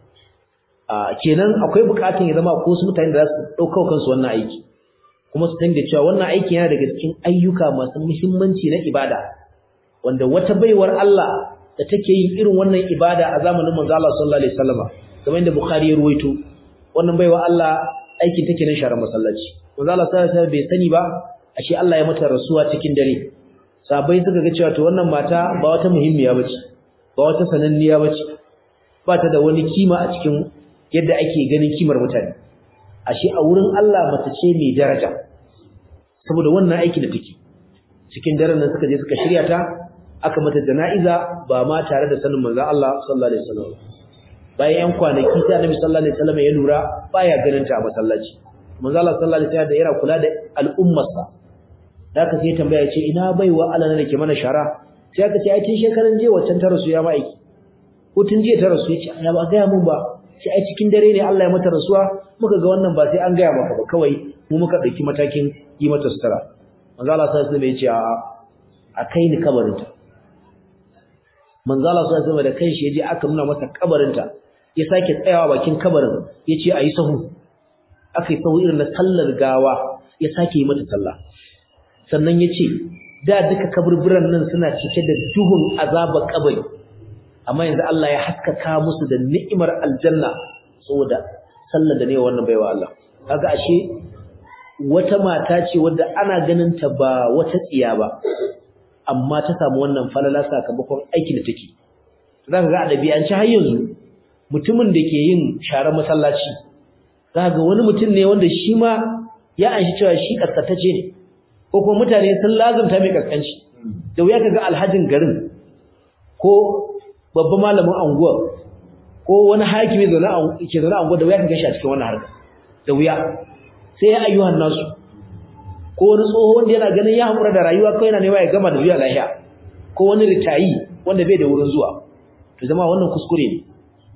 a kenan akwai bukatun ya zama ko su mutane da za su dauka kansu wannan aiki kuma su da cewa wannan aiki yana daga cikin ayyuka masu muhimmanci na ibada wanda wata baiwar Allah da take yin irin wannan ibada a zamanin manzo Allah sallallahu alaihi wasallam kamar yadda Bukhari ya ruwaito wannan baiwar Allah aikin take nan sharar masallaci manzo Allah sallallahu alaihi wasallam bai sani ba ashe Allah ya mata rasuwa cikin dare sabai suka ga cewa to wannan mata ba wata muhimmiya bace ba wata sananniya bace ba ta da wani kima a cikin yadda ake ganin kimar mutane ashe a wurin Allah mace ce mai daraja saboda wannan aiki da take cikin daren nan suka je suka shirya ta aka mata jana'iza ba ma tare da sanin manzon Allah sallallahu alaihi wasallam bayan yan kwanaki sai Annabi sallallahu alaihi wasallam ya lura baya ganin ta a masallaci manzon Allah sallallahu alaihi wasallam yana kula da al'ummarsa da aka sai tambaya ce ina baiwa Allah ne ke mana shara sai aka ce ai tun shekaran jiya waccan ta rasu ya ma'aiki ko tun jiya ta rasu yace ya ba ga mun ba sai ai cikin dare ne Allah ya mata rasuwa muka ga wannan ba sai an gaya maka ba kawai mu muka dauki matakin yi mata sutura manzo Allah sallallahu alaihi wasallam ya ce a a kai ni kabarinta manzo Allah sallallahu alaihi wasallam da kanshi yaje aka nuna masa kabarinta ya sake tsayawa bakin kabarin yace ayi sahu akai sahu irin na sallar gawa ya sake yi mata sallah sannan yace da duka kaburburan nan suna cike da duhun azaba kabari amma yanzu Allah ya haskaka musu da ni'imar aljanna saboda sallar da ne wannan baiwa Allah kaga ashe wata mata ce wadda ana ganin ta ba wata tsiya ba amma ta samu wannan falala sakamakon aikin da take zaka ga adabi an ci har yanzu mutumin da ke yin sharar masallaci zaka ga wani mutum ne wanda shi ma ya anshi cewa shi kaskatace ne ko kuma mutane sun lazumta mai kaskanci da wuya kaga alhajin garin ko babban malamin anguwa ko wani hakimi zaune ke zaune anguwa da wuya kaga shi a cikin wannan harka da wuya sai ya ayyuhan nasu ko wani tsoho wanda yana ganin ya haƙura da rayuwa kawai yana nema ya gama da zuwa lahiya ko wani ritayi wanda bai da wurin zuwa to zama wannan kuskure ne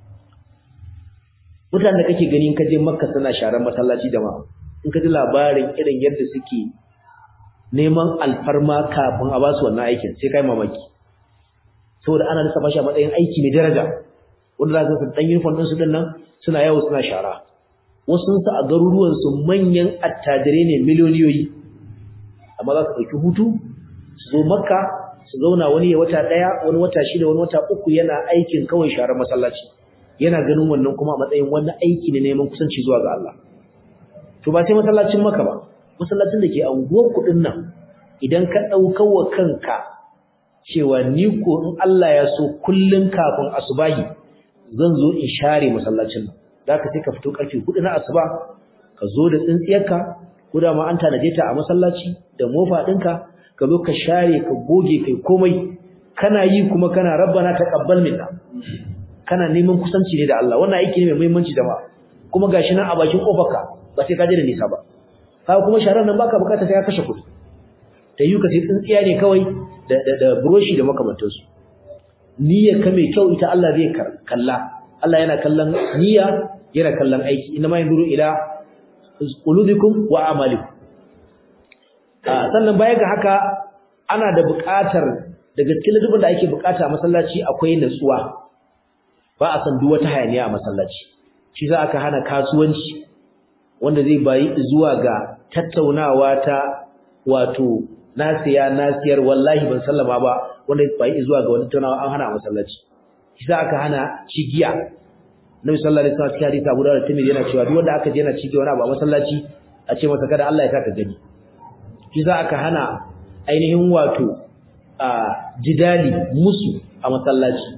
mutanen da kake gani in ka je makka suna sharar masallaci da ma in ka ji labarin irin yadda suke neman alfarma kafin a basu wannan aikin sai kai mamaki saboda ana lissafa shi a matsayin aiki mai daraja wanda za su dan uniform din su din nan suna yawo suna shara wasu su a garuruwan su manyan attajirai ne miliyoniyoyi amma za su ɗauki hutu su zo makka su zauna wani ya wata ɗaya wani wata shida wani wata uku yana aikin kawai sharar masallaci yana ganin wannan kuma a matsayin wani aiki ne neman kusanci zuwa ga Allah to ba sai masallacin maka ba masallacin da ke anguwar kuɗin nan idan ka ɗaukar wa kanka cewa ni ko in Allah ya so kullum kafin asubahi zan zo in share masallacin nan za ka sai ka fito ƙarfe hudu na asuba ka zo da tsintsiyarka ko da ma an tanaje ta a masallaci da mofa ɗinka ka zo ka share ka goge kai komai kana yi kuma kana rabbana taqabbal minna kana neman kusanci ne da Allah wannan aiki ne mai muhimmanci da ba kuma gashi nan a bakin kofarka ba sai ka je da nisa ba ka kuma sharar nan baka bukata sai ka kashe kuɗi ta yi ka sai tsintsiya ne kawai da da da buroshi da makamantansu niyyar ka mai kyau ita Allah zai kalla Allah yana kallon niyya yana kallon aiki inna ma yanzuru ila qulubikum wa amalikum sannan baya ga haka ana da buƙatar daga cikin ladabin da ake buƙata a masallaci akwai natsuwa ba a san duk wata hayaniya a masallaci shi za aka hana kasuwanci wanda zai bayi zuwa ga tattaunawa ta wato nasiya nasiyar wallahi ban sallama ba wanda zai bayi zuwa ga wani tattaunawa an hana a masallaci shi za aka hana cigiya Nabi sallallahu alaihi wasallam cikin hadisi Abu Dawud Tirmidhi yana cewa duk wanda aka je yana cigiya wani abu a masallaci a ce masa kada Allah ya saka gani shi za aka hana ainihin wato a jidali musu a masallaci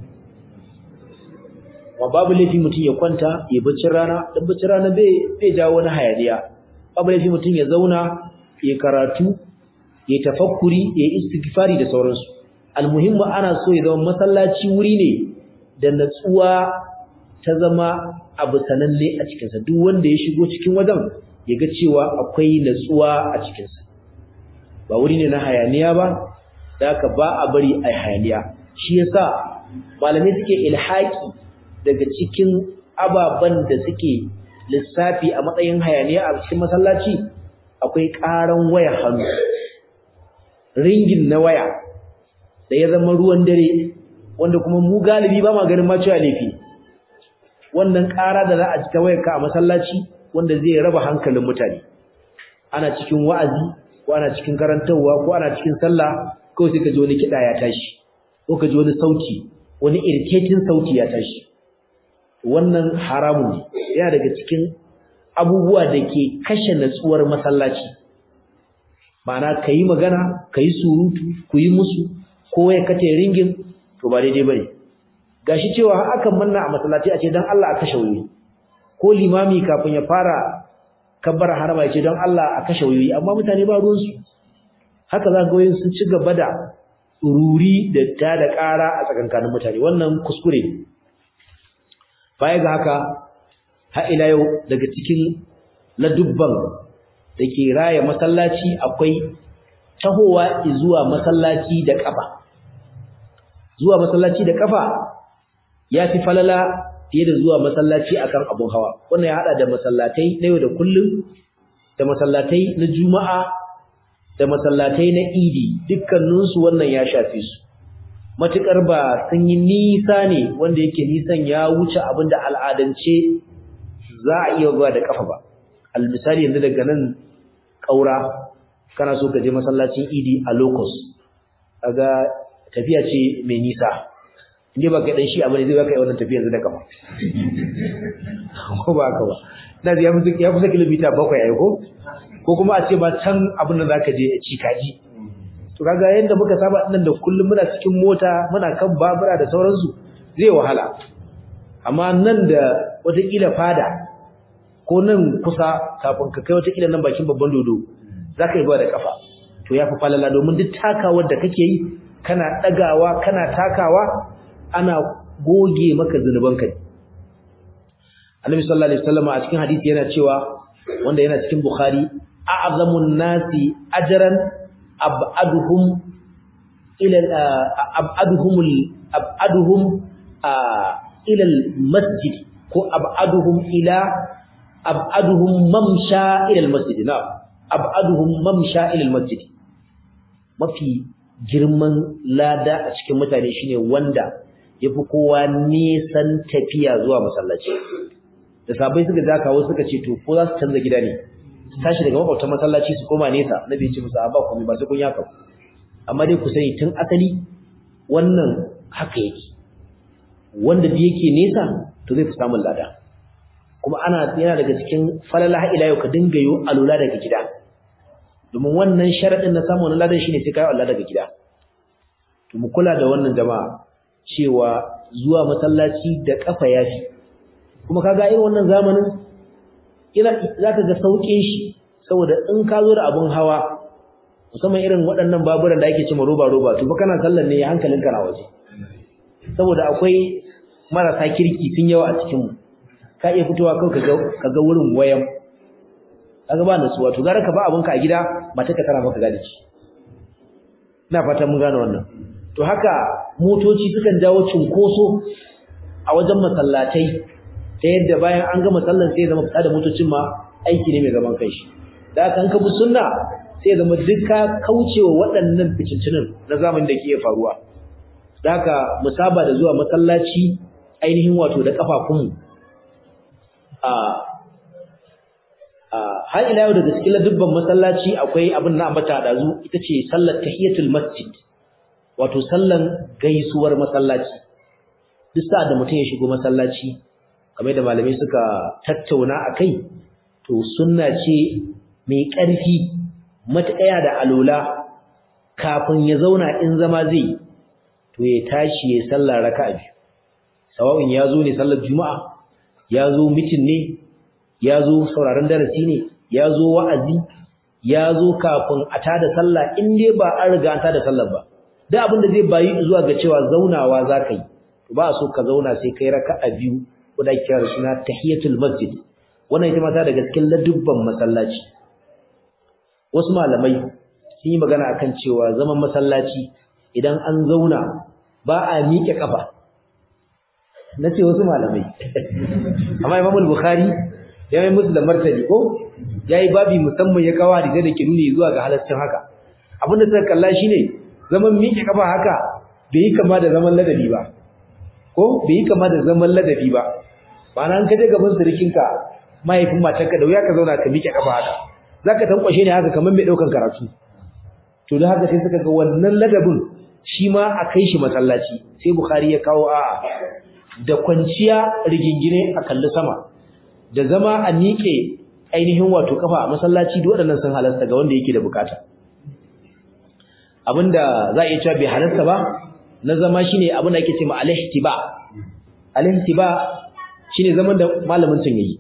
wa babu laifi mutum ya kwanta ya bacci rana dan bacci rana bai bai jawo wani hayaniya babu laifi mutum ya zauna ya karatu ya tafakkuri ya istighfari da sauransu almuhimmu ana so ya zama masallaci wuri ne da natsuwa ta zama abu sananne a cikinsa duk wanda ya shigo cikin wajen ya ga cewa akwai natsuwa a cikinsa ba wuri ne na hayaniya ba da haka ba a bari a hayaniya shi yasa malamai suke ilhaki daga cikin ababen da suke lissafi a matsayin hayaniya a cikin masallaci akwai ƙaran waya hannu ringin na waya da ya zama ruwan dare wanda kuma mu galibi ba ma ganin ma cewa laifi wannan ƙara da za a ci ta wayarka a masallaci wanda zai raba hankalin mutane ana cikin wa'azi ko ana cikin karantarwa ko ana cikin sallah ko sai ka ji wani kiɗa ya tashi ko ka ji wani sauti wani irketin sauti ya tashi wannan haramun ne yana daga cikin abubuwa da ke kashe natsuwar masallaci ma'ana ka yi magana ka yi surutu ku yi musu ko ya kate ringin to ba daidai ba ne gashi cewa akan manna a masallaci a ce don Allah a kashe wuri ko limami kafin ya fara kabbar harama ya ce don Allah a kashe wuri amma mutane ba ruwansu haka za ga wayin sun ci gaba da ruri da ta da ƙara a tsakankanin mutane wannan kuskure ne baya ga haka har ila yau daga cikin ladubban da ke raya masallaci akwai tahowa zuwa masallaci da kafa zuwa masallaci da kafa ya fi falala fiye da zuwa masallaci akan abun hawa wannan ya hada da masallatai na yau da kullum da masallatai na juma'a da masallatai na idi dukkaninsu wannan ya shafe su matukar ba sun yi nisa ne wanda yake nisan ya wuce abin da al'adance za a iya zuwa da kafa ba almisali yanzu daga nan ƙaura kana so ka je masallacin idi a locus kaga tafiya ce mai nisa inda ba kai dan shi abin zai baka yi wannan tafiya yanzu da kafa ko ba ka ba na ya fi ya fi kilomita bakwai ai ko ko kuma a ce ba can abin da zaka je ci kaji to kaga yanda muka saba nan da kullum muna cikin mota muna kan babura da sauransu zai wahala amma nan da watakila fada ko nan kusa kafin ka kai watakila nan bakin babban dodo za ka yi ba da kafa to ya fi falala domin duk takawar da kake yi kana ɗagawa kana takawa ana goge maka zunubanka ne annabi sallallahu alaihi wasallam a cikin hadisi yana cewa wanda yana cikin bukhari a'zamun nasi ajran ab'aduhum ila ab'aduhum ab'aduhum ila masjid ko ab'aduhum ila ab'aduhum mamsha ila masjid na ab'aduhum mamsha ila masjid mafi girman lada a cikin mutane shine wanda yafi kowa nisan tafiya zuwa masallaci da sabai suka ja kawo suka ce to ko za su canza gida ne tashi daga makwabtan masallaci su koma nesa nabi ya ce musu ba komai ba sai kun yaka amma dai ku sani tun asali wannan haka yake wanda da yake nesa to zai fi samun lada kuma ana yana daga cikin falala ila yau ka dinga yi alula daga gida domin wannan sharadin na samun ladan shine sai kai Allah daga gida to mu kula da wannan jama'a cewa zuwa masallaci da kafa yafi kuma kaga irin wannan zamanin ina zaka ga saukin shi saboda in ka zo da abun hawa musamman irin waɗannan baburan da ake cewa roba roba to ba kana sallan ne hankalinka na waje saboda akwai marasa kirki sun yawa a cikin mu ka iya fitowa kawai kaga kaga wurin wayan kaga ba nasuwa to gara ka ba abunka a gida ba ta ka tara maka gadi ina fata mun gane wannan to haka motoci sukan jawo cunkoso a wajen masallatai ta yadda bayan an gama sallan sai zama fita da motocin ma aiki ne mai zaman kanshi da haka an ka bi sunna sai zama duka kaucewa waɗannan ficincinin na zamanin da ke faruwa da haka mu saba da zuwa masallaci ainihin wato da kafafunmu a har ila yau daga cikin ladubban masallaci akwai abin na ambata da zu ita ce sallar tahiyatul masjid wato sallan gaisuwar masallaci duk sa'ad da mutum ya shigo masallaci kamar da malamai suka tattauna akai to sunna ce mai ƙarfi matuƙaya da alola kafin ya zauna in zama zai to ya tashi ya sallar raka'a biyu sawa'in ya zo ne sallar juma'a ya zo mitin ne ya zo sauraron darasi ne ya zo wa'azi ya zo kafin a tada sallah in dai ba an riga an tada sallar ba duk abin da zai bayi zuwa ga cewa zaunawa za ka yi to ba so ka zauna sai kai raka'a biyu wanda ake kira suna tahiyatul masjid wannan ita ma ta daga cikin ladubban masallaci wasu malamai sun yi magana akan cewa zaman masallaci idan an zauna ba a miƙe kafa na ce wasu malamai amma imamul bukhari ya yi musu da martani ko ya yi babi musamman ya kawo hadisai da ke nuni zuwa ga halaccin haka abin da suka kalla shine zaman miƙe kafa haka bai yi kama da zaman ladabi ba ko bai yi kama da zaman ladabi ba ma'ana an kaje gaban surikinka mahaifin matarka da wuya ka zauna ka miƙe kafa haka zaka tankwashe ne haka kamar mai ɗaukan karatu to da haka sai suka ga wannan ladabin shi ma a kai shi masallaci sai bukhari ya kawo a'a da kwanciya rigingine a kalli sama da zama a miƙe ainihin wato kafa a masallaci duk waɗannan sun halasta ga wanda yake da bukata abinda za a iya cewa bai halasta ba na zama shine abin da ake cewa al-ihtiba al-ihtiba shine zaman da malamin tun yayi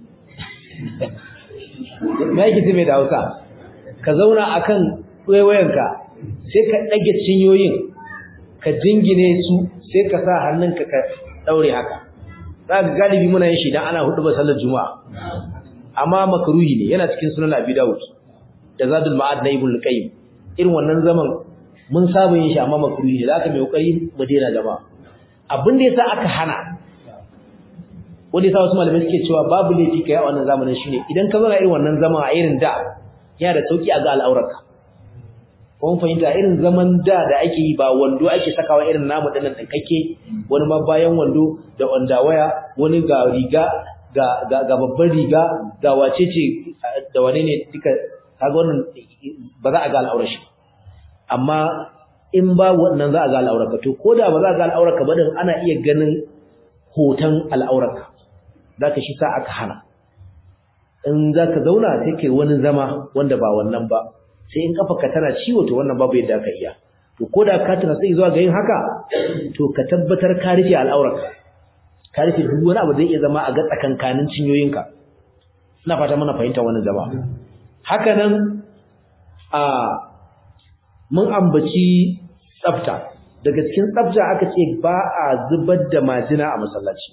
me yake ce mai da Hausa ka zauna akan wayoyinka sai ka dage cinyoyin ka jingine su sai ka sa hannunka ka daure haka zaka galibi muna yin shi dan ana hudu ba sallar juma'a amma makruhi ne yana cikin sunan Abi Dawud da Zadul Ma'ad na Ibn Qayyim irin wannan zaman mun saba yin shi amma makruhi ne zaka mai kokari mu daina jama'a abin da yasa aka hana wanda yasa wasu malamai suke cewa babu laifi kai a wannan zamanin shine idan ka zauna irin wannan zaman a irin da yana da sauki a ga al'aurarka kun fahimta irin zaman da da ake yi ba wando ake sakawa irin namu dinnan kake wani ma bayan wando da waya wani ga riga ga ga, ga babban riga ga wace ce da wane ne duka kaga wannan ba za a ga al'aurar shi amma in ba wannan za a ga al'aurarka to ko da ba za a ga al'aurarka ba din ana iya ganin hoton al'aurarka zaka shi sa aka hana in zaka zauna sai kai wani zama wanda ba wannan ba sai in kafarka tana ciwo to wannan babu yadda aka iya to ko da ka tana sai zuwa ga yin haka to ka tabbatar ka rufe al'aurarka ka rufe duk wani abu zai iya zama a ga tsakankanin cinyoyinka ina fata muna fahimta wannan zama haka nan a mun ambaci tsafta daga cikin tsafta aka ce ba a zubar da majina a masallaci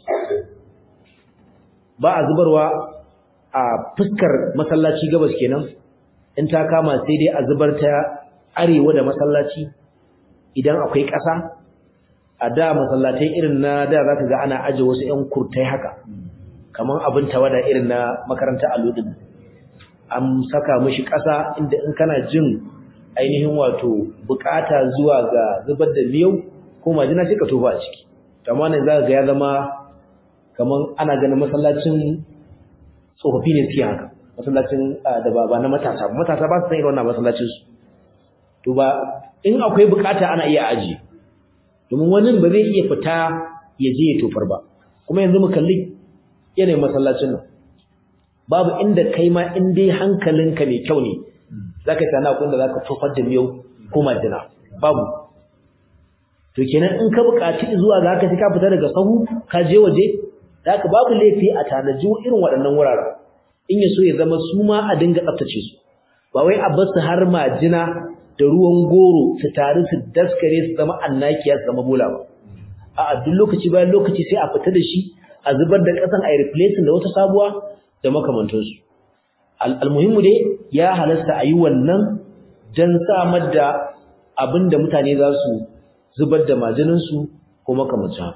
ba a zubarwa a fuskar masallaci gabas kenan in ta kama sai dai a zubar ta arewa da masallaci idan akwai ƙasa a da masallatai irin na da zaka ga ana aje wasu ƴan kurtai haka kaman abin tawada irin na makaranta aludin an saka mishi ƙasa inda in kana jin ainihin wato bukata zuwa ga zubar da miyau ko majina sai ka tofa a ciki amma nan zaka ga ya zama kaman ana ganin masallacin tsofaffi ne suke haka masallacin da ba na matasa matasa ba su san irin wannan masallacin su to ba in akwai bukata ana iya aji domin wani ba zai iya fita ya je ya tofar ba kuma yanzu mu kalli yanayin masallacin nan babu inda kai ma in dai hankalinka mai kyau ne zaka sana kun da zaka tofar da miyau ko majina babu to kenan in ka buƙaci zuwa ga haka sai ka fita daga sahu ka je waje zaka babu laifi a tanaji irin waɗannan wuraren in ya so ya zama su ma a dinga tsaftace su ba wai a bar su har majina da ruwan goro su taru su daskare su zama annakiya su zama bola ba a duk lokaci bayan lokaci sai a fita da shi a zubar da ƙasan a replacing da wata sabuwa da makamantansu almuhimmu dai ya halasta a yi wannan don samar da abin da mutane za su zubar da majininsu ko makamancin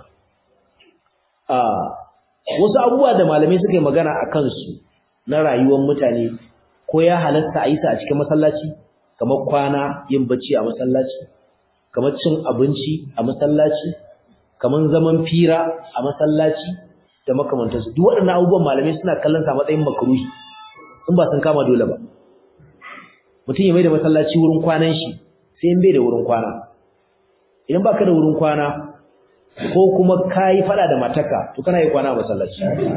wasu abubuwa da malamai suka yi magana a kansu na rayuwar mutane ko ya halasta a yi sa a cikin masallaci kamar kwana yin bacci a masallaci kamar cin abinci a masallaci kamar zaman fira a masallaci da makamantansu duk waɗannan abubuwan malamai suna kallon sa matsayin makruhi in ba sun kama dole ba mutum ya mai da masallaci wurin kwanan shi sai in bai da wurin kwana idan baka da wurin kwana ko kuma kayi fada da mataka to kana yi kwana a masallaci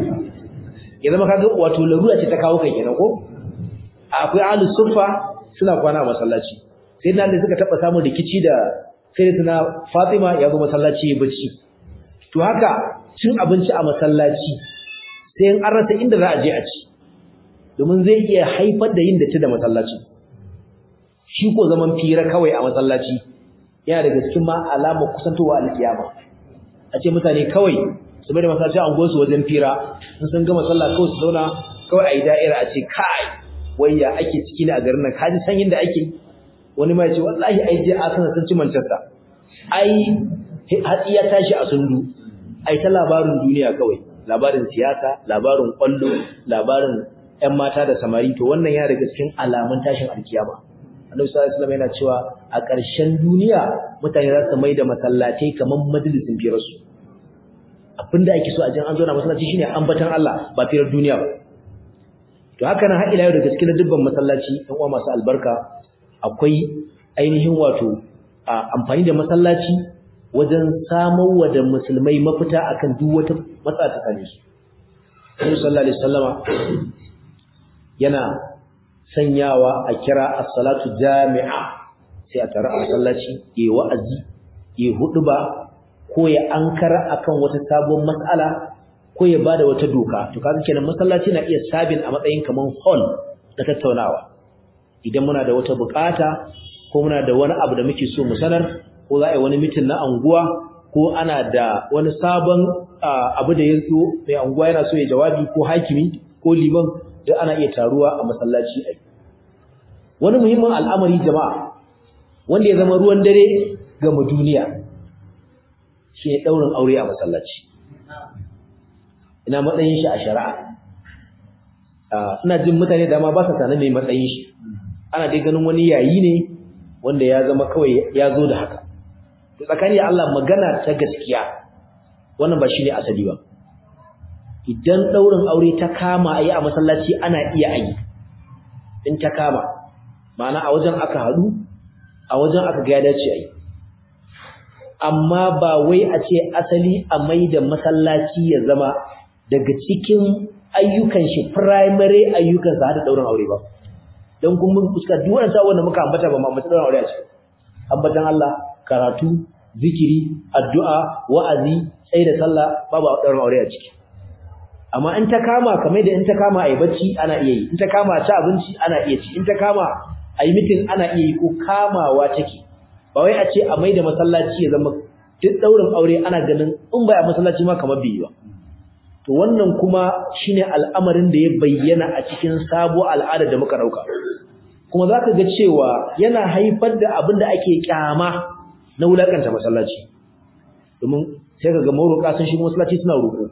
ya zama kaga wato larura ce ta kawo kai kenan ko akwai ahlus suffa suna kwana a masallaci sai nan da suka taba samun rikici da sayyidatina Fatima ya zo masallaci ya bacci to haka cin abinci a masallaci sai an rasa inda za a je a ci domin zai iya haifar da yin datti da masallaci shi ko zaman fira kawai a masallaci yana daga cikin ma alamar kusantowa alkiyama a ce mutane kawai su bai da masallaci a su wajen fira in sun gama sallah kawai su zauna kawai a yi da'ira a ce kai wayya ake ciki ne a garin nan kaji sanyin da ake wani ma ya ce wallahi ai je Arsenal sun ci Manchester ai hatsi ya tashi a sundu ai ta labarin duniya kawai labarin siyasa labarin kwallo labarin ƴan mata da samari to wannan ya daga cikin alamun tashin alkiyama Annabi sallallahu alaihi wasallam yana cewa a ƙarshen duniya mutane za su mai da masallatai kamar majalisin firarsu abinda ake so a jin an zo na masallaci shine ambatan Allah ba firar duniya ba to haka nan har ila yau daga cikin dubban masallaci ɗan uwa masu albarka akwai ainihin wato amfani da masallaci wajen samar wa da musulmai mafita akan duk wata matsala ta same su Annabi sallallahu alaihi wasallama yana sanyawa a kira as-salatu jami'a sai a tare a masallaci yayi wa'azi yayi huduba ko ya ankara akan wata sabuwar mas'ala ko ya bada wata doka to kaga kenan masallaci na iya sabin a matsayin kaman hall da tattaunawa idan muna da wata bukata ko muna da wani abu da muke so mu sanar ko za a yi wani mitin na anguwa ko ana da wani sabon abu da ya zo mai anguwa yana so ya jawabi ko hakimi ko liman da ana iya taruwa a masallaci ai wani muhimmin al'amari jama'a wanda ya zama ruwan dare ga mu duniya shi ne daurin aure a masallaci ina matsayin shi a shari'a ina jin mutane da ma ba sa sanin mai matsayin shi ana dai ganin wani yayi ne wanda ya zama kawai ya zo da haka to tsakani Allah magana ta gaskiya wannan ba shine asali ba idan daurin aure ta kama ayi a masallaci ana iya ayi in ta kama ma'ana a wajen aka hadu a wajen aka ga ya dace ayi amma ba wai a ce asali a mai da masallaci ya zama daga cikin ayyukan shi primary ayyukan sa da daurin aure ba dan kun mun fuska duk wannan sabon da muka ambata ba ma mutum daurin aure a ce ambatan Allah karatu zikiri addu'a wa'azi sai da sallah babu daurin aure a ciki amma in ta kama kamar da in ta kama ayi bacci ana iya yi in ta kama ci abinci ana iya ci in ta kama ayi meeting ana iya yi ko kamawa take ba wai a ce a maida masallaci ya zama duk daurin aure ana ganin in bai a masallaci ma kamar bai ba to wannan kuma shine al'amarin da ya bayyana a cikin sabo al'ada da muka dauka kuma zaka ga cewa yana haifar da abin da ake kyama na wulakanta masallaci domin sai kaga maruka sun shigo masallaci suna roƙo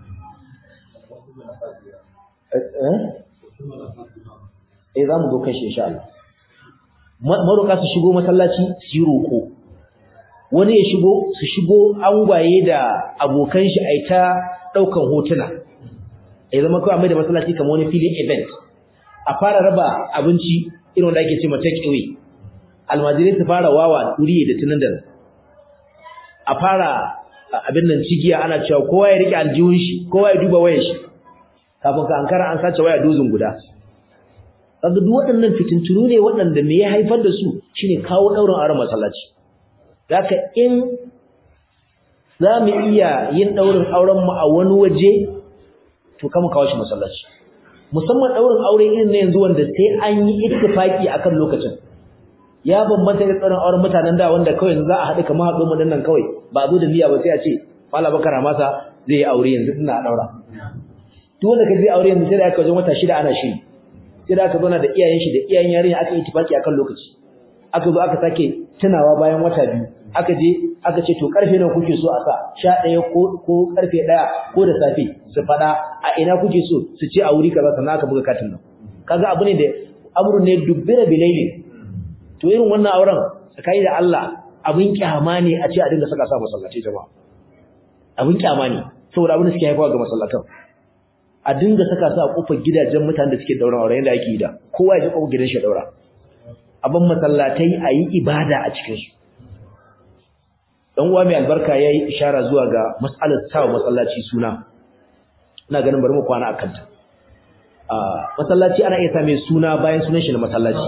eh za mu zo kan shi insha Allah maroka su shigo masallaci su yi roƙo wani ya shigo su shigo angwaye da abokan shi a ta ɗaukan hotuna ya zama kawai mai da masallaci kamar wani filin event a fara raba abinci irin wanda ake ce ma take away almajirai su fara wawa turiye da tunan da a fara abin nan cigiya ana cewa kowa ya rike aljihun shi kowa ya duba wayar shi kafin ka ankara an sace waya dozin guda kaga duk waɗannan fitintunu ne waɗanda me ya haifar da su shine kawo ɗaurin auren masallaci zaka in za mu iya yin ɗaurin auren mu a wani waje to kama kawo shi masallaci musamman ɗaurin aure irin na yanzu wanda sai an yi ittifaki akan lokacin ya bambanta da tsarin auren mutanen da wanda kawai yanzu za a haɗu kamar haɗu mu nan kawai ba zo da niyya ba sai a ce Malam Bakar Masa zai yi aure yanzu ina daura duk wanda ka zai aure yanzu sai da aka wajen wata shida ana shiri sai da aka zauna da iyayen shi da iyayen yarinya aka yi tifaki akan lokaci aka zo aka sake tunawa bayan wata biyu aka je aka ce to karfe nawa kuke so a sa 11 ko ko karfe 1 ko da safe su fada a ina kuke so su ce a wuri kaza sannan aka buga katin nan kaga abu ne da amrun ne dubbira bilaili to irin wannan auren sakai da Allah abin kyama ne a ce a dinga saka sa masallatai jama'a abin kyama ne saboda abin da suke haifawa ga masallatan a dinga saka su a kofar gidajen mutanen da suke daura aure yanda ake yi da kowa ya ji kofar gidan shi daura abin masallatai a yi ibada a cikin su dan uwa mai albarka yayi ishara zuwa ga mas'alar sawa masallaci suna ina ganin bari mu kwana akan ta a masallaci ana iya sa mai suna bayan sunan shi na masallaci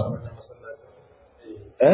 eh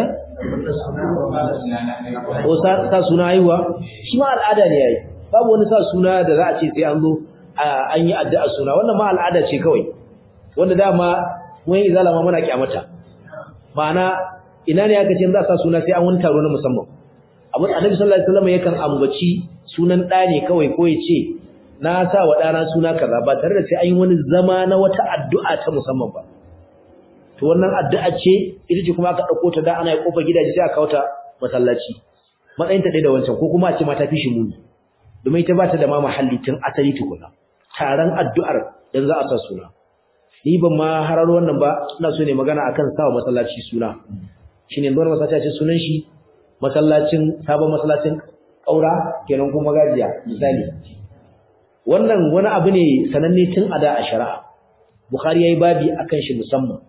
ko sa suna haihuwa shi ma al'ada ne yayi babu wani sa suna da za a ce sai an zo an yi addu'a suna wannan ma al'ada ce kawai wanda dama mun yi zalama muna kyamata ma'ana ina ne aka ce za a sa suna sai an wani taro na musamman abin annabi sallallahu alaihi wasallam yakan ambaci sunan ɗa ne kawai ko ya ce na sa wa ɗana suna kaza ba tare da sai an yi wani zama na wata addu'a ta musamman ba to wannan addu'a ce ita ce kuma aka ɗauko ta da ana yi kofar gidaje sai aka wata masallaci matsayin ta ɗaya da wancan ko kuma a ce mata fi shi muni domin ita ba ta da ma mahalli tun asali tukuna taron addu'ar dan za a sa suna ni ban ma hararo wannan ba ina so ne magana akan sawa masallaci suna shine don masallaci ce sunan shi masallacin sabon masallacin kaura kenan kuma gajiya misali wannan wani abu ne sananne tun a da a shari'a bukhari yayi babi akan shi musamman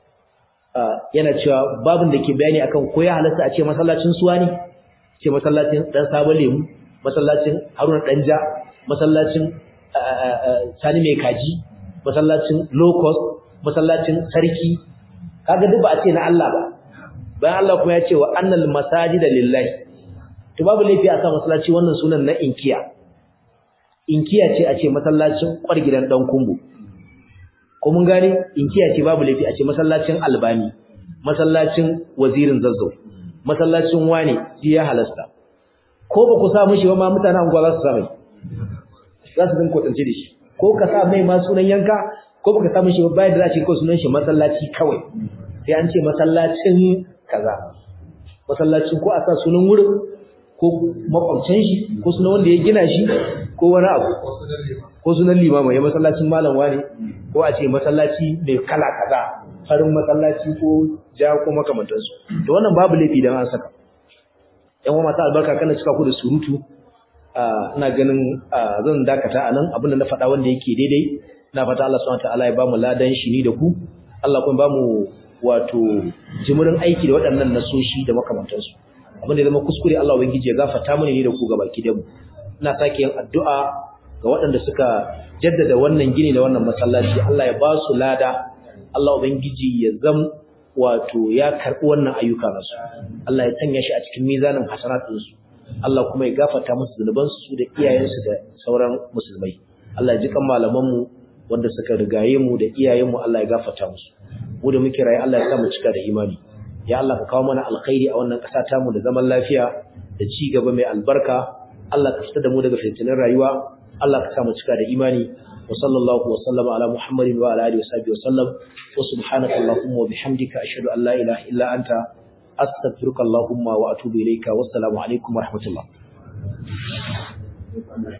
yana cewa babin da ke bayani akan ko ya halatta a ce masallacin suwa ne ce masallacin dan sabon lemu masallacin haruna danja masallacin sani mai kaji masallacin locust masallacin sarki kaga duk ba a ce na Allah ba bayan Allah kuma ya ce wa annal masajida lillahi to babu laifi a sa masallaci wannan sunan na inkiya inkiya ce a ce masallacin kwargidan dan kumbu ko mun gane inkiya ce babu laifi a ce masallacin albani masallacin wazirin zazzau masallacin wane ji ya halasta ko ba ku sa mishi ba ma mutanen anguwa za su sa mai za su dinga kwatance da shi ko ka sa mai ma sunan yanka ko baka sa mishi ba bayan da za a ce ko sunan shi masallaci kawai sai an ce masallacin kaza masallacin ko a sa sunan wurin ko makwabcin shi ko sunan wanda ya gina shi ko wani abu ko sunan limama ya masallacin malam wani ko a ce masallaci mai kala kaza farin masallaci ko ja ko makamantansu to wannan babu laifi dan an saka yan uwa masu albarka kana cika ku da surutu ina ganin zan dakata anan abinda na faɗa wanda yake daidai ina fata Allah subhanahu wataala ya bamu ladan shi ni da ku Allah kuma bamu wato jimurin aiki da waɗannan nasoshi da makamantansu abin da zama kuskure Allah ubangiji ya gafarta mana ne da ku gaba ki mu ina sake yin addu'a ga waɗanda suka jaddada wannan gini da wannan masallaci Allah ya ba su lada Allah ubangiji ya zam wato ya karɓi wannan ayyuka nasu Allah ya sanya shi a cikin mizanin hasanatinsu Allah kuma ya gafarta musu zunubansu su da iyayensu da sauran musulmai Allah ya ji kan malamanmu wanda suka rigaye mu da iyayenmu Allah ya gafarta musu mu da muke rayu Allah ya sa mu cika da imani ya Allah ka kawo mana alkhairi a wannan ƙasa ta mu da zaman lafiya da ci gaba mai albarka Allah ka fitar da mu daga fitinin rayuwa Allah ka sa mu cika da imani wa sallallahu wa sallama ala muhammadin wa ala alihi wa sahbihi wa sallam wa subhanaka allahumma wa bihamdika ashhadu an la ilaha illa anta astaghfiruka allahumma wa atubu ilayka wassalamu alaikum wa rahmatullah